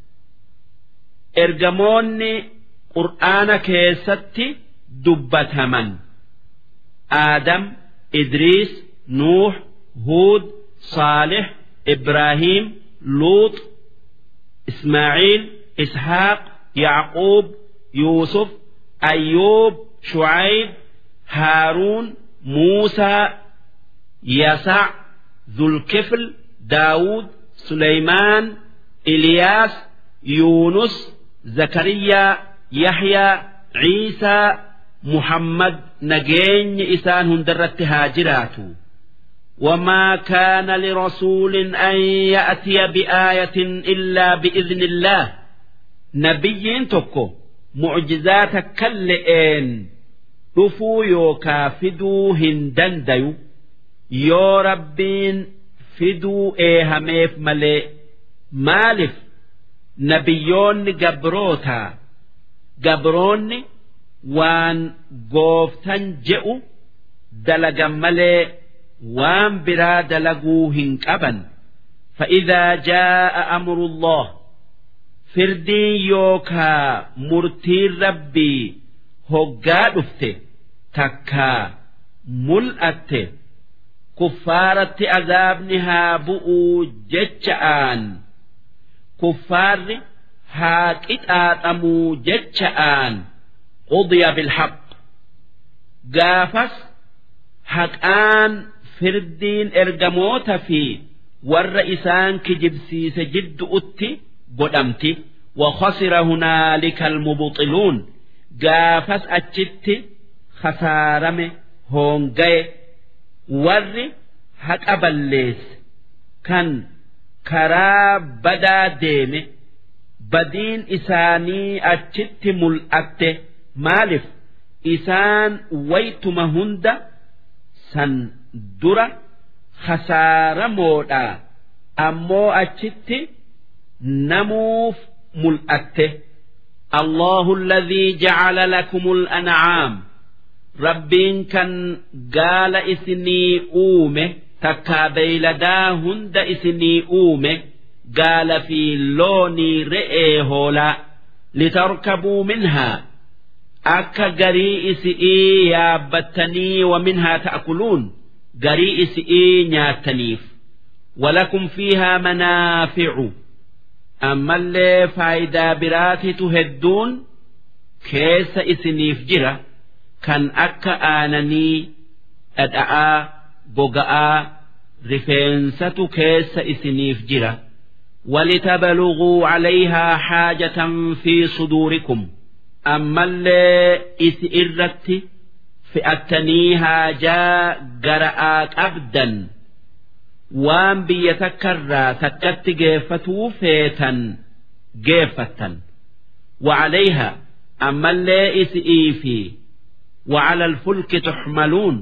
ergamoonni qur'aana keessatti dubbataman. آدم إدريس نوح هود صالح إبراهيم لوط إسماعيل إسحاق يعقوب يوسف أيوب شعيب هارون موسى يسع ذو الكفل داود سليمان إلياس يونس زكريا يحيى عيسى محمد نجين إسان هندرت هاجراته وما كان لرسول أن يأتي بآية إلا بإذن الله نبي تكو معجزات كلئين رفو يوكا فدو هندنديو يو ربين فدو إيهميف ملئ مالف نبيون جبروتا جبروني waan gooftan je'u dalagan malee waan biraa dalaguu hin qaban فإذا جاء أمر الله فردين يوكا مرتي ربي هقا دفته تكا ملأته كفارة عذابنها بؤو جتشآن كفار هاك اتآتمو جتشآن قضي بالحق قافس حقان فردين ارجموت في والرئيسان كجبسيس جد أتي قدمتي وخسر هنالك المبطلون قافس أجت خسارم هونجي ور حق أبليس كان كرا بدا ديمه بدين إساني أجت ملأته maaliif isaan waytuma hunda san dura khasaaramoodha ammoo achitti namuuf mul'atte الله الذي جعل لكم الأنعام ربين كان قال إسني أومه تكا بيلدا هند إسني أومه قال في لوني رئي هولا لتركبوا منها akka garii isi'ii yaabbattanii waminhaa ta'kuluun garii isi'ii nyaattaniif walakum fiihaa manaaficu ammallee faayidaa biraatitu hedduun keessa isiniif jira kan akka aananii dhadha'aa goga'aa rifeensatu keessa isiniif jira ولتبلغوا عليها حاجة في صدوركم ammallee isi irratti fe'attanii haajaa gara'aa qabdan waan biyya takkarraa takkatti geeffatuu feetan geeffattan وعليها أما اللي إسئيفي وعلى الفلك تحملون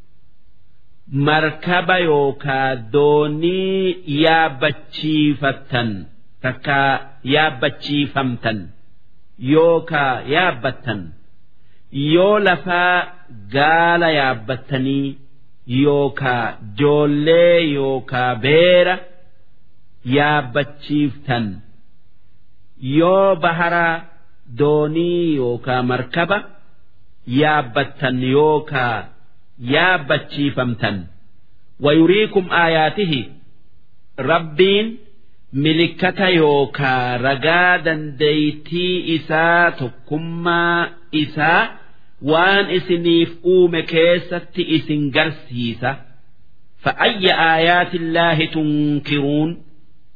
مركب يوكا دوني يا بتشيفتن تكا يا بتشيفمتن yookaa yaabbattan yoo lafaa gaala yaabbattanii yookaa joollee yookaa beera yaabbachiiftan yoo baharaa doonii yookaa markaba yaabbattan yookaa yaabbachiifamtan wayuriikum aayaatihi rabbiin milikkata yookaa ragaa dandeeytii isaa tokkummaa isaa waan isiniif uume keessatti isin garsiisa فأي آيات الله تنكرون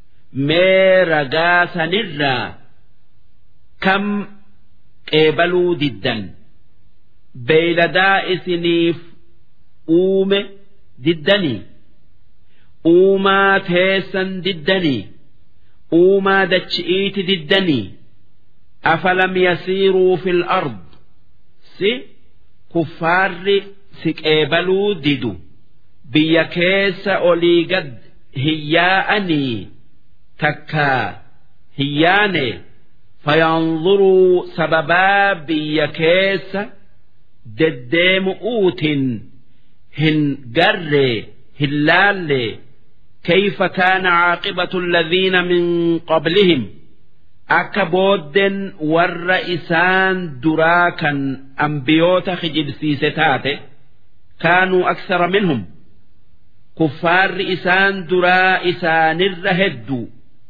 ما رقا سنرا كم قبلوا ضدا بيلدا إسنيف أوم ضدني أوما تيسا ضدني أوما دتشئيت ضدني أفلم يسيروا في الأرض سي كفار سكيبلوا ددو biyya keessa olii gad hiyyaa'anii takkaa hiyyaane fayanzuruu sababaa biyya keessa deddeemu'uutin hin garree hin laallee كيف كان عاقبة الذين من قبلهم أكبودن والرئسان دراكا أنبيوت خجب سيستاته كانوا أكثر منهم kuffaarri isaan duraa isaanirra hedduu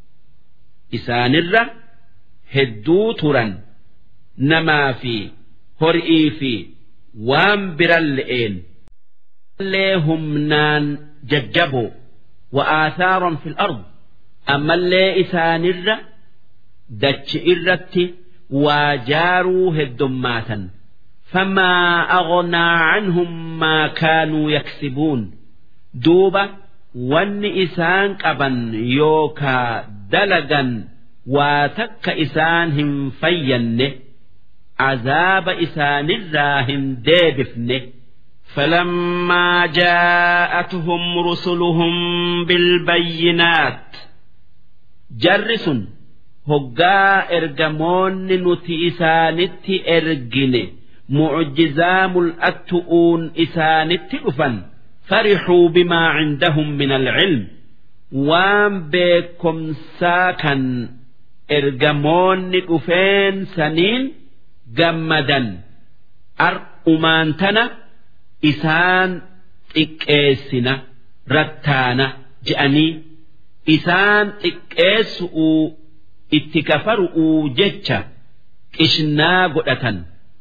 isaanirra hedduu turan namaa fi horii fi waan biran le'een illee humnaan jajjaboo wa'aasaaran fil ard ammallee isaanirra dachi irratti waa jaaruu heddummaatan فما أغنى عنهم ما كانوا يكسبون duuba wanni isaan qaban yookaa dalagan waa takka isaan hin fayyanne azaaba isaanirraa hin deebifne فلما جاءتهم رسلهم بالبينات جرس هقا إرجمون نتي إسانت إرجن معجزام الأتؤون إسانت أفن فرحوا بما عندهم من العلم وام بكم ساكن إرجمون أفين سنين جمدا أرؤمانتنا إسان إكيسنا رتانا جأني إسان إكيسؤوا اتكفرؤوا جتشا إشنا قدة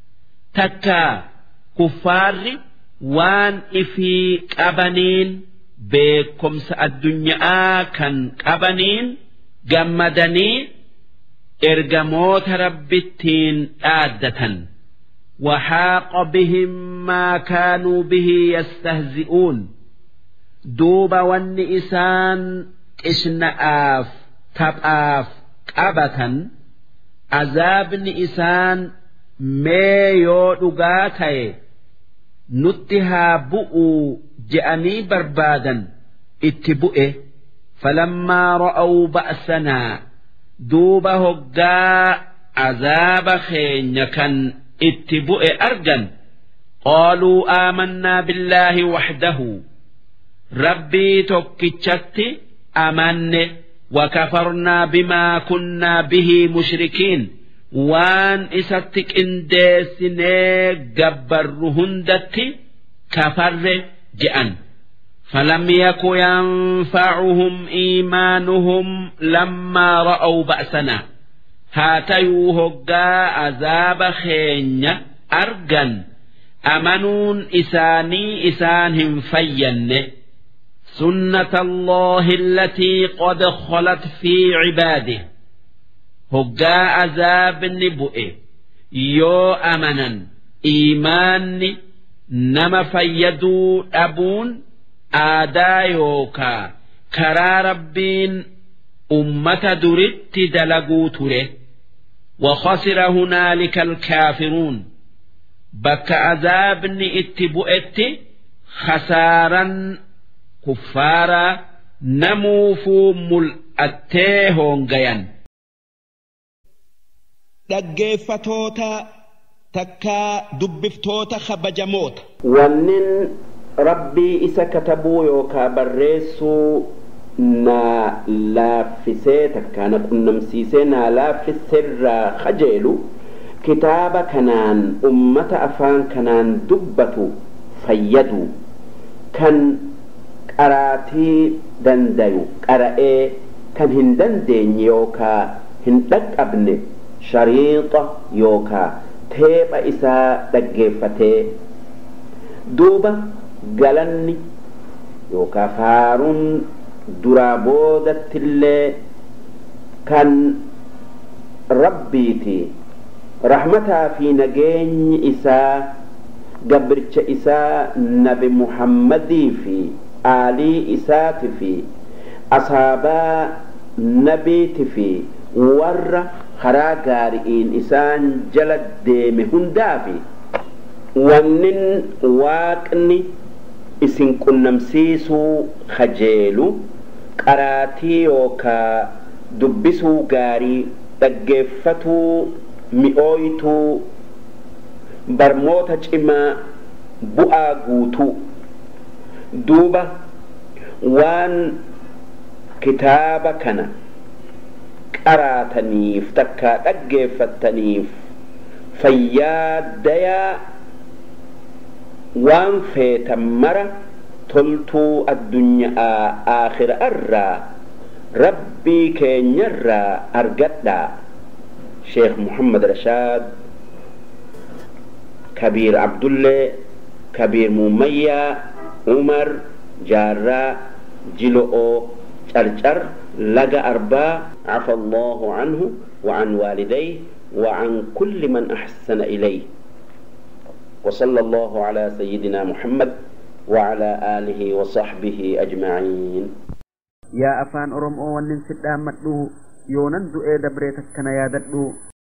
تكا كفار waan ifii qabaniin beekumsa addunyaa kan qabaniin gammadanii ergamoota rabbittiin dhaaddatan وحاق بهم ما كانوا به يستهزئون دوب والنئسان إشنآف تبآف قبة عذاب نئسان ميو دقاتي nutti haa bu'uu je'anii barbaadan itti bu'e falammaa ra'aw ba'sanaa duuba hoggaa azaaba keenya kan itti bu'e argan qaaluu aamannaa billaahi waxdahu rabbii tokkichatti amanne وكفرنا بما كنا به مشركين waan isatti qindeessinee gabbarru hundatti kafarre je'an فلم يك ينفعهم إيمانهم لما رأوا بأسنا هاتيو هقا عذاب خينيا أرجن أمنون إساني إسانهم فين سنة الله التي قد خلت في عباده hoggaa azaabni bu'e yoo amanan iimaanni nama fayyaduu dhabuun aadaa yookaa karaa rabbiin ummata duritti dalaguu ture وخسر هنالك الكافرون بك عذاب اتبؤت خسارا كفارا نموفو ملأتيهون غيان dhaggeeffatoota takkaa dubbiftoota kabajamoota. Wannin rabbii isa katabuu yookaa barreessuu naa laaffisee takkaa na qunnamsiisee naa laaffiseerraa kajeelu kitaaba kanaan ummata afaan kanaan dubbatu fayyadu kan qaraatii dandayu qara'ee kan hin dandeenye yookaa hin dhaqqabne shariixa yookaa teepha isaa dhaggeeffatee duuba galanni yookaa faaruun duraa boodattillee kan rabbiiti rahmataa fi nageenyi isaa gabricha isaa nabi muhammadii fi aalii isaati fi asaabaa nabiiti fi warra karaa gaari'iin isaan jala deeme hundaafi wannin waaqni isin qunnamsiisuu kajeelu qaraatii yookaa dubbisuu gaarii dhaggeeffatuu mi'ooytuu barmoota cimaa bu'aa guutuu duuba waan kitaaba kana qaraataniif takkaa dhaggeeffattaniif fayyaa dayaa waan feetan mara toltuu addunyaa aakhira irraa rabbii keenyarraa argadhaa sheekh muhammad rashaad kabiir abdullee kabiir mumayyaa umar jaarraa jilo'oo carcar laga arbaa عفى الله عنه وعن والديه وعن كل من أحسن إليه وصلى الله على سيدنا محمد وعلى آله وصحبه أجمعين yaa afaan oromoo wannin sidhaan madhu yoonan du'ee dabreetakkana yaadadhu